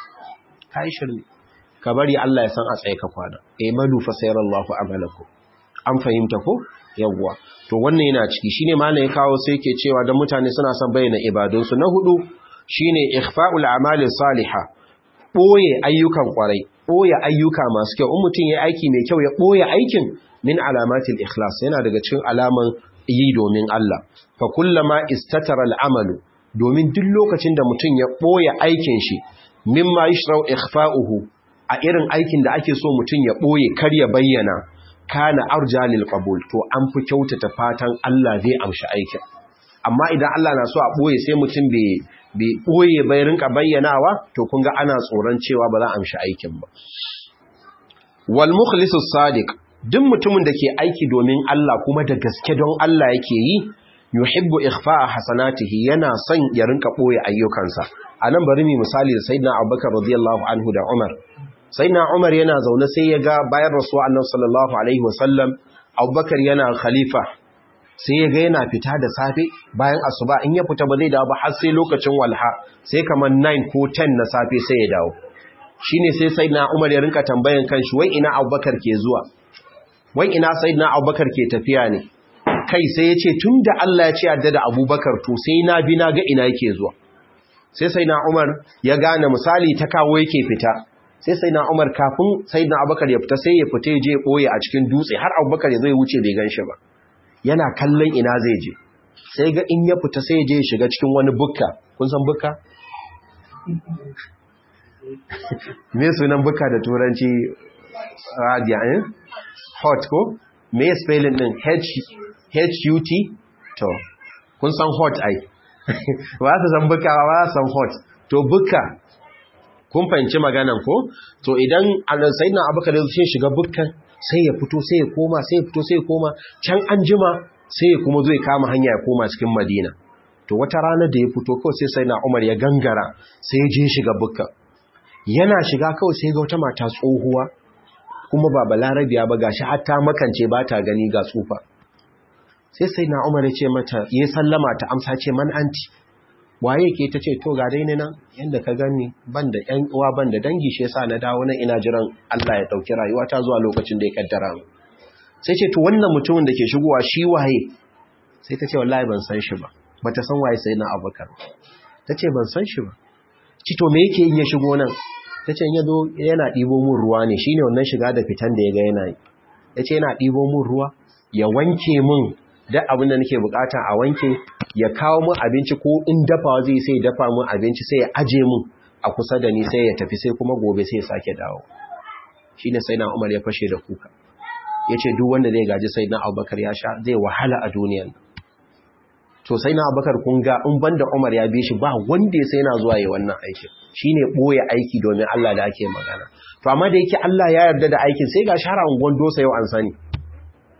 kai shirin ka bari Allah ya san a tsaye ka kwana eh malu fa sayarallahu amalakum an fahimta ko yawwa to wannan yana ciki shine malam ya kawo sai yake cewa dan mutane suna son bayyana ibadunsu na hudu shine ikhfa'ul a'mali salihah boye ayyukan kwarai boye ayyuka masu kyau in mutum yayi aiki mai kyau ya boye aikin min alamatil ikhlas yana daga cikin alaman yi domin Allah fa kullama istatara al'amalu domin duk lokacin da mutum ya boye aikin shi mimma yushrau ikhfa'uhu a irin aikin da ake so mutum ya boye kar ya bayyana kana arjalil qabul to an fi kyautata fatan Allah zai amshi aikin amma idan Allah na so a boye sai mutum bai bai boye bai rinka bayyanawa to kun ga ana tsoron cewa ba za a amshi aikin ba wal mukhlisus sadiq duk mutumin da ke aiki domin Allah kuma da gaske don Allah yake yi yuhibbu ikhfa'a hasanatihi yana son ya rinka boye ayyukansa anan bari mu misali da sayyidina Abubakar radiyallahu anhu da Umar sai na umar yana zaune sai ya ga bayan rasuwa annabi sallallahu alaihi wasallam abubakar yana khalifa sai ya ga yana fita da safe bayan asuba in ya fita ba zai dawo ba har sai lokacin walha sai kamar 9 ko 10 na safe sai ya dawo shine sai sayyidina umar ya rinka tambayan kanshi wai ina abubakar ke zuwa wai ina sayyidina abubakar ke tafiya ne kai sai ya ce tunda Allah ya ce yadda da abubakar to sai na bi na ga ina yake zuwa sai sayyidina umar ya gane misali ta kawo yake fita sai sai na umar kafin sai na abubakar ya fita sai ya fita ya je ɓoye a cikin dutse har abubakar ya zai wuce bai gan shi ba yana kallon ina zai je sai ga in ya fita sai ya je ya shiga cikin wani bukka kun san bukka? me sunan bukka da turanci radiya eh? hot ko? me spelling din h-u-t to kun san hot ai ba su san bukka ba san hot to bukka kun fahimci maganan ko to idan sayyidina abubakar ya zuce shiga bukkan sai ya fito sai ya koma sai ya fito sai ya koma can an jima sai ya kuma zai kama hanya ya koma cikin madina to wata rana da ya fito kawai sai sayyidina umar ya gangara sai ya je shiga bukkan yana shiga kawai sai ga wata mata tsohuwa kuma ba balarabiya ba gashi har ta makance ba ta gani ga tsufa sai sayyidina umar ya ce mata ya sallama ta amsa ce man anti waye ke ta ce to ga dai ne nan yanda ka gani ban da ƴan uwa ban da dangi shi yasa na dawo nan ina jiran Allah ya dauki rayuwa ta zuwa lokacin da ya kaddara mu sai ce to wannan mutumin da ke shigowa shi waye sai ta ce wallahi ban san shi ba bata san waye sai na Abubakar ta ce ban san shi ba ci to me yake in ya shigo nan ta ce in ya zo yana ɗibo mun ruwa ne shine wannan shiga da fitan da ya ga yana yi ya ce yana ɗibo mun ruwa ya wanke mun duk abin da nake bukata a wanke ya kawo mun abinci ko in dafawa zai sai dafa mun abinci sai ya aje mun a kusa da ni sai ya tafi sai kuma gobe sai ya sake dawo shine sai na Umar ya fashe da kuka yace duk wanda zai gaji sai na Abubakar ya sha zai wahala a duniyan to sai na Abubakar kun ga in banda Umar ya bi shi ba wanda ya sai na zuwa yi wannan aikin shine boye aiki domin Allah da ake magana to amma da yake Allah ya yarda da aikin sai ga shara ungon dosa yau an sani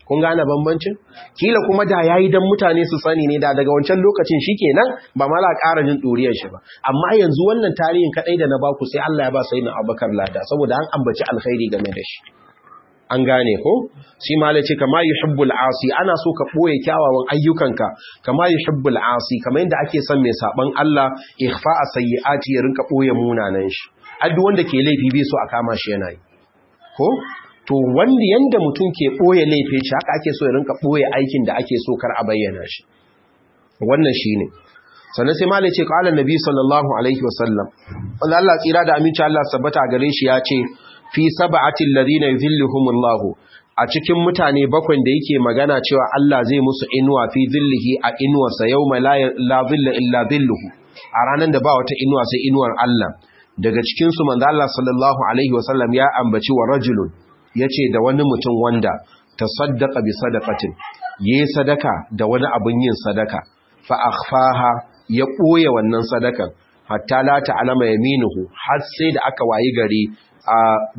kun gane bambancin kila kuma da yayi dan mutane su sani ne da daga wancan lokacin shikenan ba mala ƙara jin duriyar shi ba amma yanzu wannan tarihin kadai da na baku sai Allah ya ba sayyidina Abubakar lada saboda an ambaci alkhairi game da shi an gane ko shi ma ce kama yuhibbul asi ana so ka boye kyawawan ayyukanka kama yuhibbul asi kamar yadda ake son mai saban Allah ikhfa sayyiati ya rinka boye munanan shi addu wanda ke laifi bai so a kama shi yana yi ko to wanda yanda mutum ke boye laifin shi haka ake so ya rinka boye aikin da ake so kar a bayyana shi wannan shine sannan sai malai ce qala nabi sallallahu alaihi wasallam wanda Allah tsira da aminci Allah sabbata gare shi ya ce fi sab'atil ladina yuzilluhumullahu a cikin mutane bakwai da yake magana cewa Allah zai musu inuwa fi zillihi a inuwarsa yawma la zilla illa zilluhu a ranar da ba wata inuwa sai inuwar Allah daga cikin su manzo Allah sallallahu alaihi wasallam ya ambaci wa rajulun yace da wani mutum wanda tasaddaqa bi sadaqatin yayi sadaka da wani abun yin sadaka fa akhfaha ya ɓoye wannan sadakan hatta la ta'lama yaminuhu har sai da aka wayi gari a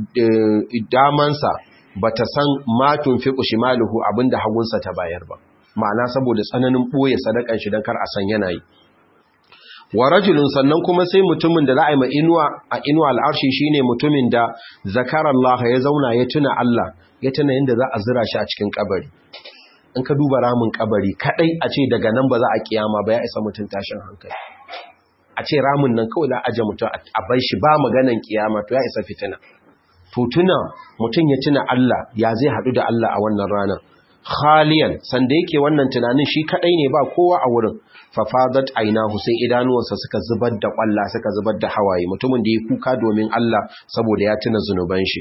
damansa bata san matun fi shimaluhu abinda hagunsa ta bayar ba ma'ana saboda tsananin ɓoye sadakan shi dan kar a san yana yi wa rajulun sannan kuma sai mutumin da za a yi ma inuwa a inuwa al'arshi shine mutumin da zakara Allah ya zauna ya tuna Allah ya tuna yadda za a zira shi a cikin kabari in ka duba ramin kabari kadai a ce daga nan ba za a kiyama ba ya isa mutum tashin hankali a ce ramin nan kawai za a aje mutum a bai shi ba maganan kiyama to ya isa fitina to tuna mutum ya tuna Allah ya zai hadu da Allah a wannan ranar khaliyan sanda yake wannan tunanin shi kadai ne ba kowa a wurin fafadat ainahu sai idanuwansa suka zubar da kwalla suka zubar da hawaye mutumin da ya kuka domin Allah saboda ya tuna zunuban shi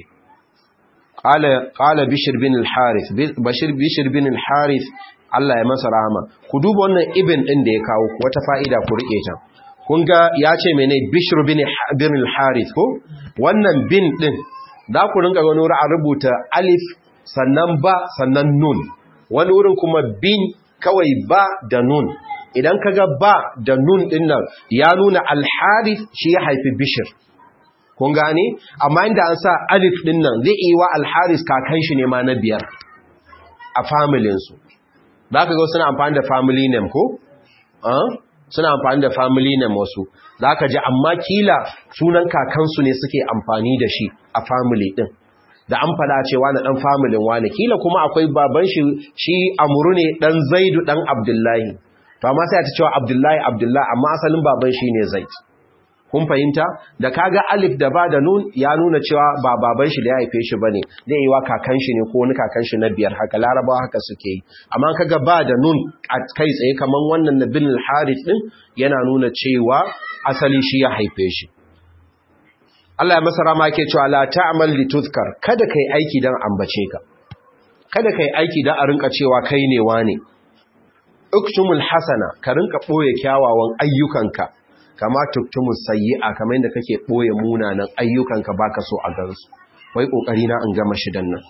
qala bishr bin al-harith bashir bishr bin al-harith Allah ya masa rahama ku duba wannan ibn din da ya kawo wata fa'ida ku rike ta kun ga ya ce mene bishr bin bin al-harith ko wannan bin din da ku rinka gano a rubuta alif sannan ba sannan nun wani wurin kuma bin kawai ba da nun idan kaga ba da nun din nan ya nuna al-harith shi ya haifi bishr kun gane amma inda an sa alif din nan zai yi wa alharis kakan shi ne ma na biyar a familinsu za ka ga suna amfani da family name ko? suna amfani da family name wasu za ka ji amma kila sunan kakansu ne suke amfani da shi a family din da an fada cewa na dan familin wane kila kuma akwai baban shi shi amuru ne dan zaidu dan abdullahi to amma sai ta cewa abdullahi abdullahi amma asalin baban shi ne zaid kun fahimta da kaga alif da ba da nun ya nuna cewa ba baban shi da ya haife shi bane zai yi wa kakan shi ne ko wani kakan shi na biyar haka larabawa haka suke yi amma kaga ba da nun a kai tsaye kaman wannan na bin harith din yana nuna cewa asali shi ya haife shi Allah ya masa rama yake cewa la ta'mal li tuzkar kada kai aiki dan ambace ka kada kai aiki dan a rinka cewa kai ne wane uktumul hasana ka rinka boye kyawawan ayyukanka kama tuktumus sayyi'a kamar yadda kake boye munanan ayyukanka baka so a gansu wai kokari na an gama shidan nan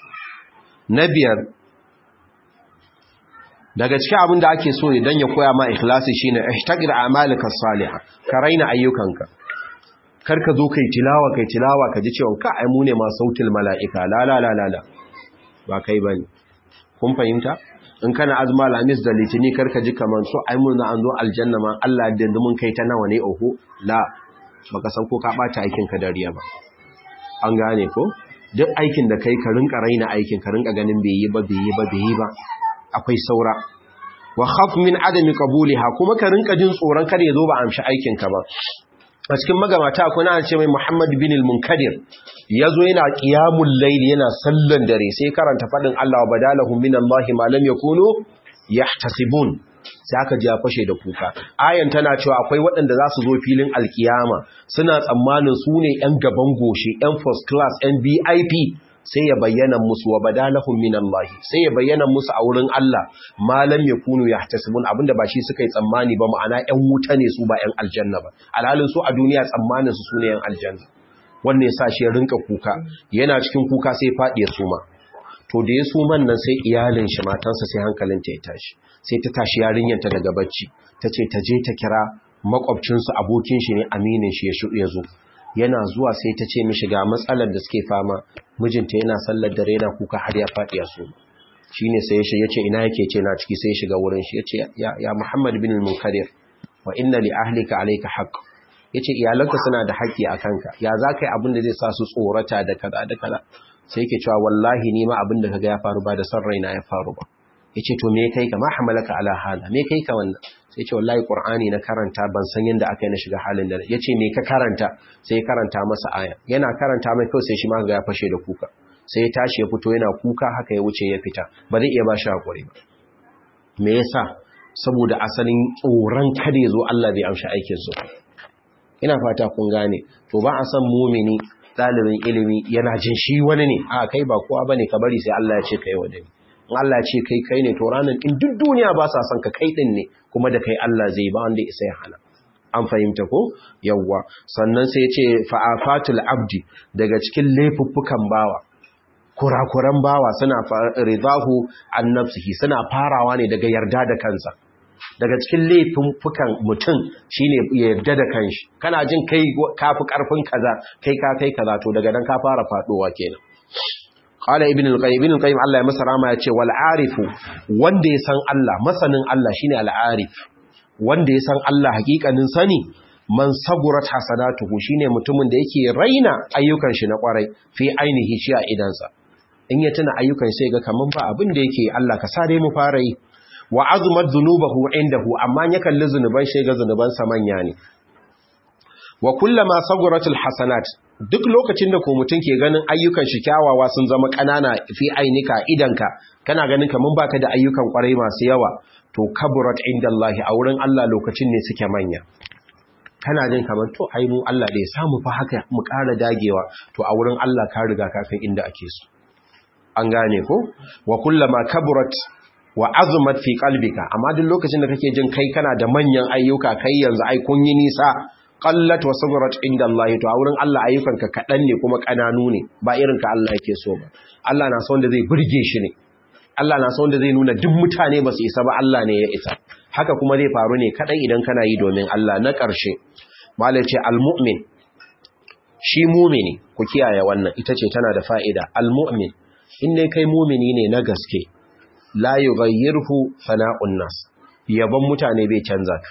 na biyar daga cikin abin da ake so idan ya koya ma ikhlasi shine ihtaqir a'malika salihah ka raina ayyukanka kar ka zo kai tilawa kai tilawa ka ji cewa ka ai mu ne ma sautil mala'ika la la la la ba kai bane kun fahimta in kana azma lamis da litini karka ji kaman so ai mun an zo aljanna ma Allah da mun kai ta nawa ne oho la baka san ko ka bata aikin ka dariya ba an gane ko duk aikin da kai ka rinka raina aikin ka rinka ganin bai yi ba bai yi ba bai yi ba akwai saura wa khaf min adami qabuliha kuma ka rinka jin tsoron kada ya zo ba amshi aikin ka ba a cikin magamata akwai na ce mai Muhammad bin al-Munkadir yazo yana qiyamul layl yana sallan dare sai karanta fadin Allah wa badalahum min Allah ma lam yakunu yahtasibun sai aka ji fashe da kuka ayan tana cewa akwai waɗanda za su zo filin alkiyama suna tsammanin su ne ƴan gaban goshi ƴan first class ƴan VIP sai ya bayyana musu wa badalahum min Allah sai ya bayyana musu a wurin Allah malam yakunu yahtasibun abinda ba shi suka yi tsammani ba ma'ana ƴan wuta ne su ba ƴan aljanna ba alhalin su a duniya tsammanin su sune ƴan aljanna wannan yasa shi ya rinka kuka yana cikin kuka sai fadi ya suma to da ya suman nan sai iyalin shi matansa sai hankalinta ya tashi sai ta tashi yarinyarta daga bacci tace ta je ta kira makwabcinsu abokin shi ne aminin shi ya zo yana zuwa sai ta ce mishi ga matsalar da suke fama mijinta yana sallar dare yana kuka har ya faɗi a su shine sai ya ce ina yake ce na ciki sai ya shiga wurin shi yace ya ya Muhammad bin al-Munkadir wa inna li ahlika alayka haqq yace iyalanka suna da haƙƙi a kanka ya za ka yi abin da zai sa su tsorata da kaza da kaza sai yake cewa wallahi ni ma abin da kaga ya faru ba da son raina ya faru ba yace to me kai ka ma hamalaka ala hala me kai ka wannan sai yace wallahi qur'ani na karanta ban san yanda aka yi na shiga halin da yace me ka karanta sai karanta masa aya yana karanta mai kawai sai shi ma ga ya fashe da kuka sai ya tashi ya fito yana kuka haka ya wuce ya fita ba zai iya ba shi hakuri ba me yasa saboda asalin tsoron kada ya zo Allah bai amshi aikin su ina fata kun gane to ba a san mumini ɗalibin ilimi yana jin shi wani ne a kai ba kowa bane ka bari sai Allah ya ce kai wani in Allah ya ce kai kai ne to ranar in duk duniya ba sa son ka kai din ne kuma da kai Allah zai ba wanda isa ya hana an fahimta ko yawwa sannan sai ya ce fa'afatul abdi daga cikin laifuffukan bawa kurakuran bawa suna ridahu an nafsihi suna farawa ne daga yarda da kansa daga cikin laifuffukan mutum shine yarda da kanshi kana jin kai kafi karfin kaza kai ka kai kaza to daga nan ka fara fadowa kenan qala ibn al-qayyim ibn al-qayyim Allah ya masa rama ya ce wal arifu wanda ya san Allah masanin Allah shine al-arif wanda ya san Allah hakikanin sani man sagurat hasanatuhu shine mutumin da yake raina ayyukan shi na kwarai fi ainihi shi a idansa in ya tuna ayyukan sai ga kaman ba abin da yake Allah ka sare mu fara yi wa azumat dhunubahu indahu amma ya kalli zunuban shi ga zunuban sa manya ne wa kullama saguratul hasanat duk lokacin da ko mutum ke ganin ayyukan shi kyawawa sun zama kanana fi ainika idanka kana ganin kaman baka da ayyukan kwarai masu yawa to kaburat indallahi a wurin Allah lokacin ne suke manya kana jin kamar to ai mu Allah da ya samu fa haka mu ƙara dagewa to a wurin Allah ka riga ka kai inda ake so an gane ko wa kullama kaburat wa azumat fi qalbika amma duk lokacin da kake jin kai kana da manyan ayyuka kai yanzu ai kun yi nisa qallat wa sabrat inda Allah to a wurin Allah ayyukanka kadan ne kuma kananu ne ba irin ka Allah yake so ba Allah na son da zai burge shi ne Allah na son da zai nuna duk mutane ba su isa ba Allah ne ya isa haka kuma zai faru ne kadai idan kana yi domin Allah na ƙarshe malai ce almu'min shi mumini ku kiyaye wannan ita ce tana da fa'ida almu'min in dai kai mumini ne na gaske la yughayyirhu fana'un nas yabon mutane bai canza ka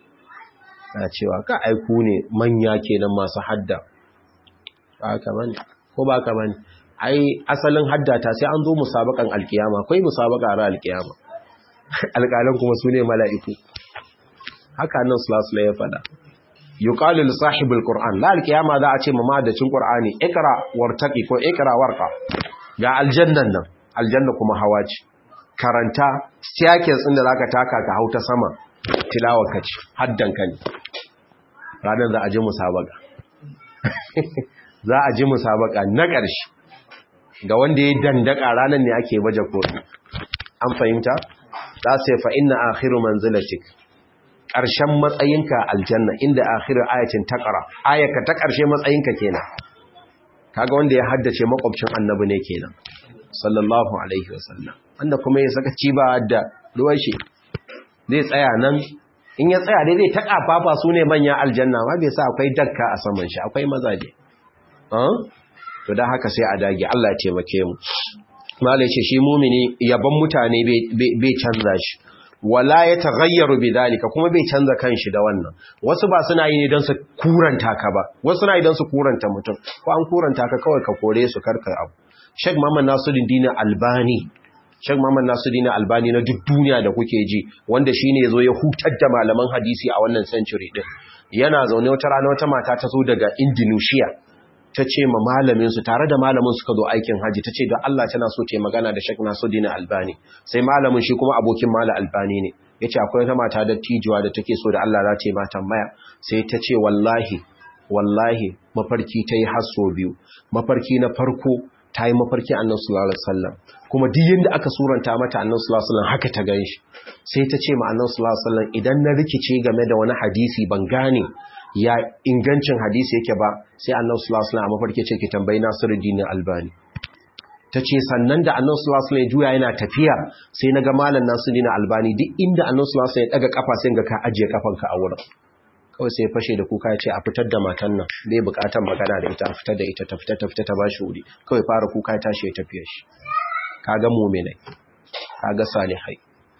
na cewa ka aiku ne manya kenan masu hadda ba ka bane ko ba ka bane ai asalin haddata sai an zo musabakan alkiyama akwai musabaka ra alkiyama alƙalan kuma su ne mala'iku haka nan sulasula ya fada yuqalu li sahibul qur'an la alkiyama za a ce ma madacin qur'ani ikra wartaqi ko ikra warqa ga aljannan nan aljanna kuma hawa ce karanta staircase din da zaka taka ka hauta sama tilawar ka ce haddan ka ne ranar za a ji musabaka za a ji musabaka na ƙarshe ga wanda ya dandaka ranar ne ake baje kodi an fahimta za su yi fa'inna akhiru manzilatik ƙarshen matsayinka aljanna inda akhiru ayatin taƙara ayaka ta ƙarshe matsayinka kenan kaga wanda ya haddace makwabcin annabi ne kenan sallallahu alaihi wasallam wanda kuma ya saka ci ba da ruwan shi zai tsaya nan in ya tsaya dai zai taƙa fafa su ne manyan aljanna ma bai sa akwai dakka a saman shi akwai mazaje to da haka sai a dage Allah ya taimake mu malai ce shi mumini yaban mutane bai canza shi wala ya taghayyaru bidalika kuma bai canza kanshi da wannan wasu ba suna yi ne don su kuranta ka ba wasu suna yi don su kuranta mutum ko an kuranta ka kawai ka kore su karka abu Sheikh Muhammad Nasiruddin Albani Sheikh Muhammad Nasiruddin Albani na duk duniya da kuke ji wanda shine yazo ya hutar da malaman hadisi a wannan century din yana zaune wata rana wata mata ta zo daga Indonesia ta ce ma malaminsu tare da malamin suka zo aikin haji ta ce don Allah tana so ta magana da Sheikh Nasuddin Albani sai malamin shi kuma abokin mala Albani ne yace akwai wata mata da tijuwa da take so da Allah za ta yi mata tambaya sai ta ce wallahi wallahi mafarki ta yi hasso biyu mafarki na farko ta yi mafarki annan sallallahu alaihi wasallam kuma duk yanda aka suranta mata annan sallallahu alaihi wasallam haka ta ganshi sai ta ce ma annan sallallahu alaihi wasallam idan na rikice game da wani hadisi ban gane ya ingancin hadisi yake ba sai annabi sallallahu alaihi wasallam mafarki ce ki tambayi Nasiruddin Albani tace sannan da annabi sallallahu alaihi wasallam juya yana tafiya sai naga malam Nasiruddin Albani duk inda annabi sallallahu alaihi wasallam ya daga kafa sai ga ka ajiye kafanka a wurin kawai sai fashe da kuka ya ce a fitar da matan nan bai bukatar magana da ita a fitar da ita ta fita ta fita ta bashi wuri kawai fara kuka ya tashi ya tafiya shi kaga mu'minai kaga salihai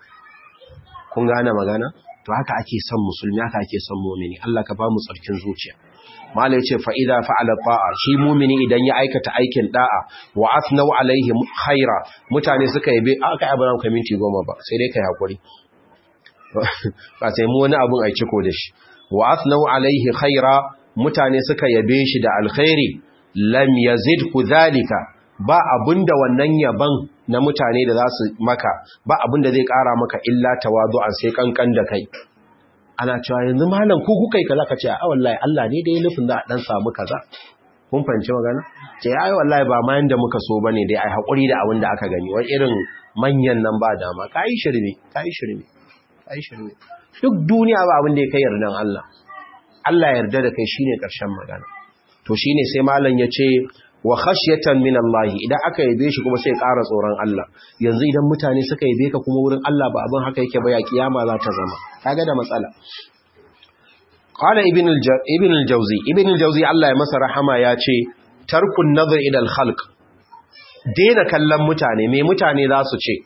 kun gane magana to haka ake son musulmi haka ake son mu'mini Allah ka ba mu tsarkin zuciya mala yace fa idza fa'ala ta'a shi mu'mini idan ya aikata aikin da'a wa asnau alaihi khaira mutane suka yabe aka yi abin minti goma ba sai dai kai hakuri ba sai mu wani abun ai ciko da shi wa asnau alaihi khaira mutane suka yabe shi da alkhairi lam yazid zalika ba abinda wannan yaban na mutane da za su maka ba abinda zai kara maka illa tawadu'an sai kankan da kai ana cewa yanzu malam ku kuka yi kaza ka ce a wallahi Allah ne da ya nufin za a dan samu kaza kun fahimci magana ce ai wallahi ba ma yanda muka so bane dai ai hakuri da abin da aka gani wani irin manyan nan ba dama kai shirme kai shirme kai shirme duk duniya ba abin da ya kai yardan Allah Allah yarda da kai shine karshen magana to shine sai malam ya ce wa khashyatan min Allah idan aka yabe shi kuma sai ƙara tsoron Allah yanzu idan mutane suka yabe ka kuma wurin Allah ba abin haka yake ba ya kiyama za ta zama kaga da matsala qala ibn ibn al-jawzi ibn al-jawzi Allah ya masa rahama ya ce tarkun nazar ila al-khalq daina kallon mutane me mutane za su ce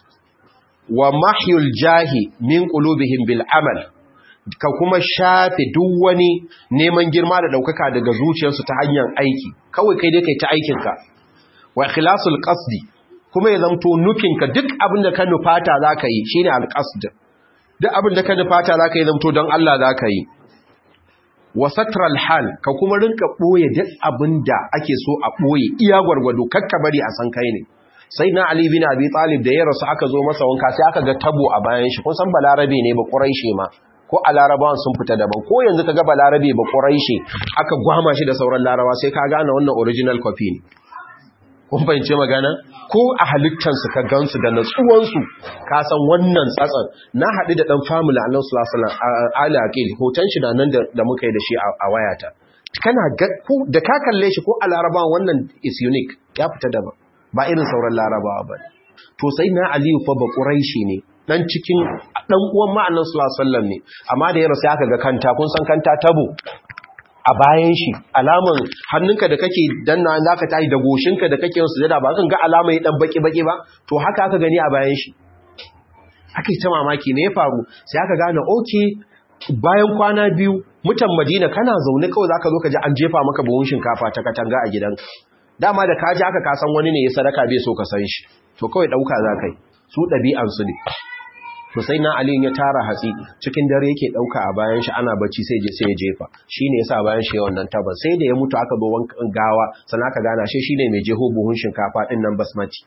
wa mahyul jahi min qulubihim bil amal ka kuma shafe duk wani neman girma da daukaka daga zuciyarsu ta hanyar aiki kawai kai dai kai ta aikinka wa ikhlasul qasdi kuma ya zamto nufinka duk abin da ka nufata zaka yi shine alqasd duk abin da ka nufata zaka yi zamto don Allah zaka yi wa satral hal ka kuma rinka boye duk abin da ake so a boye iya gwargwado kakka bari a san kai ne sai na Ali bin Abi Talib da ya rasu aka zo masa wanka sai aka ga tabo a bayan shi kun san balarabe ne ba quraishi ma ko a larabawan sun fita daban ko yanzu ka ga balarabe ba quraishi aka gwama shi da sauran larabawa sai ka gane wannan original copy ne kun fahimce magana ko a halittansu ka gansu da natsuwansu ka san wannan tsatsan na haɗu da ɗan famula a nan sulasalan ala akil hoton shi da nan da muka yi da shi a wayata kana da ka kalle shi ko a larabawa wannan is unique ya fita daban ba irin sauran larabawa ba to sai na aliyu fa ba ƙuraishi ne dan cikin dan uwan ma'annan sallallahu ne amma da ya rasu aka ga kanta kun san kanta tabo a bayan shi alaman hannunka da kake danna zaka tayi da goshinka da kake yin sujada ba kan ga alama ya dan baki baki ba to haka aka gani a bayan shi aka yi ta mamaki me ya faru sai aka gane okay bayan kwana biyu mutan Madina kana zaune kawai zaka zo ka ji an jefa maka buhun shinkafa ta katanga a gidanka dama da kaji aka kasan wani ne ya sadaka bai so ka san shi to kawai dauka zakai su dabi'an su ne to sai na Ali ya tara hatsi cikin dare yake dauka a bayan shi ana bacci sai je sai ya jefa shine yasa bayan shi wannan taban sai da ya mutu aka zo wankan gawa sannan aka gana shi shine mai jeho buhun shinkafa din nan basmati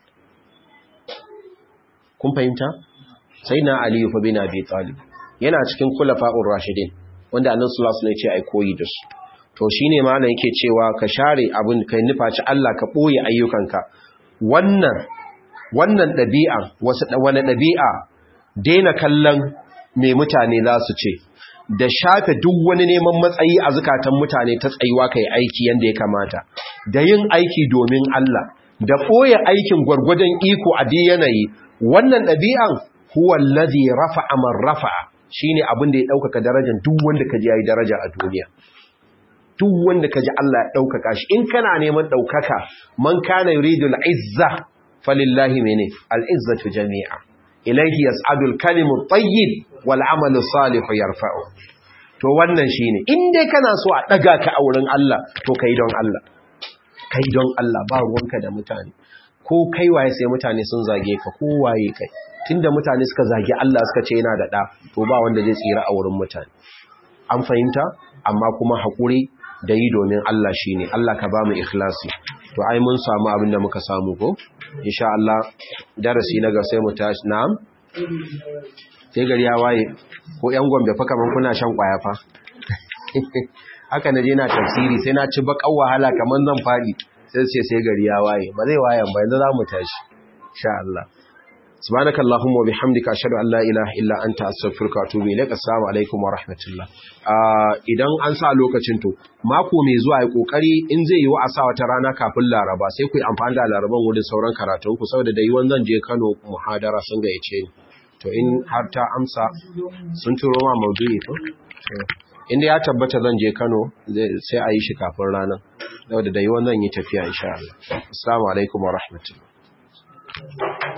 kun fahimta sai na Ali fa bin Abi Talib yana cikin khulafa'ur rashidin wanda Annabi sallallahu alaihi wasallam ya ce ai koyi da su to shine malam yake cewa ka share abin kai nufaci Allah ka boye ayyukanka wannan wannan dabi'a wasu wani dabi'a daina kallon me mutane za su ce da shafe duk wani neman matsayi a zukatan mutane ta tsayuwa kai aiki yanda ya kamata da yin aiki domin Allah da boye aikin gwargwadon iko a dai yanayi wannan dabi'an huwa allazi rafa'a man rafa'a shine abin da ya dauka darajar duk wanda kaji yayi daraja a duniya duk wanda ka ji Allah ya ɗaukaka shi in kana neman ɗaukaka man kana yuridu al'izza falillahi mene al'izzatu jami'a ilaihi yas'adu al-kalimu tayyib wal amalu salihu yarfa'u to wannan shine in dai kana so a daga ka a wurin Allah to kai don Allah kai don Allah ba ruwanka da mutane ko kai waye sai mutane sun zage ka ko waye kai tunda mutane suka zage Allah suka ce yana da da to ba wanda zai tsira a wurin mutane an fahimta amma kuma haƙuri da yi domin Allah shi ne, Allah ka ba mu ikhlasi, to ai mun samu abin da muka samu ko? Insha Allah, darasi na ga sai mu tashi, na'am? Sai gari ya waye, ko ‘yan gombe fa kamar kuna shan ƙwaya fa? Haka na je na tafsiri sai na ci baƙar wahala kamar zan faɗi, sai ce sai gari ya waye, ba zai wayan ba yanzu za mu tashi, insha Allah. سبحانك اللهم وبحمدك اشهد ان لا اله الا انت استغفرك واتوب اليك السلام alaikum wa rahmatullah idan an sa lokacin to mako mai zuwa yi kokari in zai yi wa asa wata rana kafin laraba sai ku yi amfani da laraban wurin sauran karatun ku saboda da yiwon zan je Kano muhadara sun gayyace ni to in har ta amsa sun turo ma maudu'i to inda ya tabbata zan je Kano sai a yi shi kafin ranar saboda da yiwon zan yi tafiya insha Allah assalamu alaikum wa rahmatullah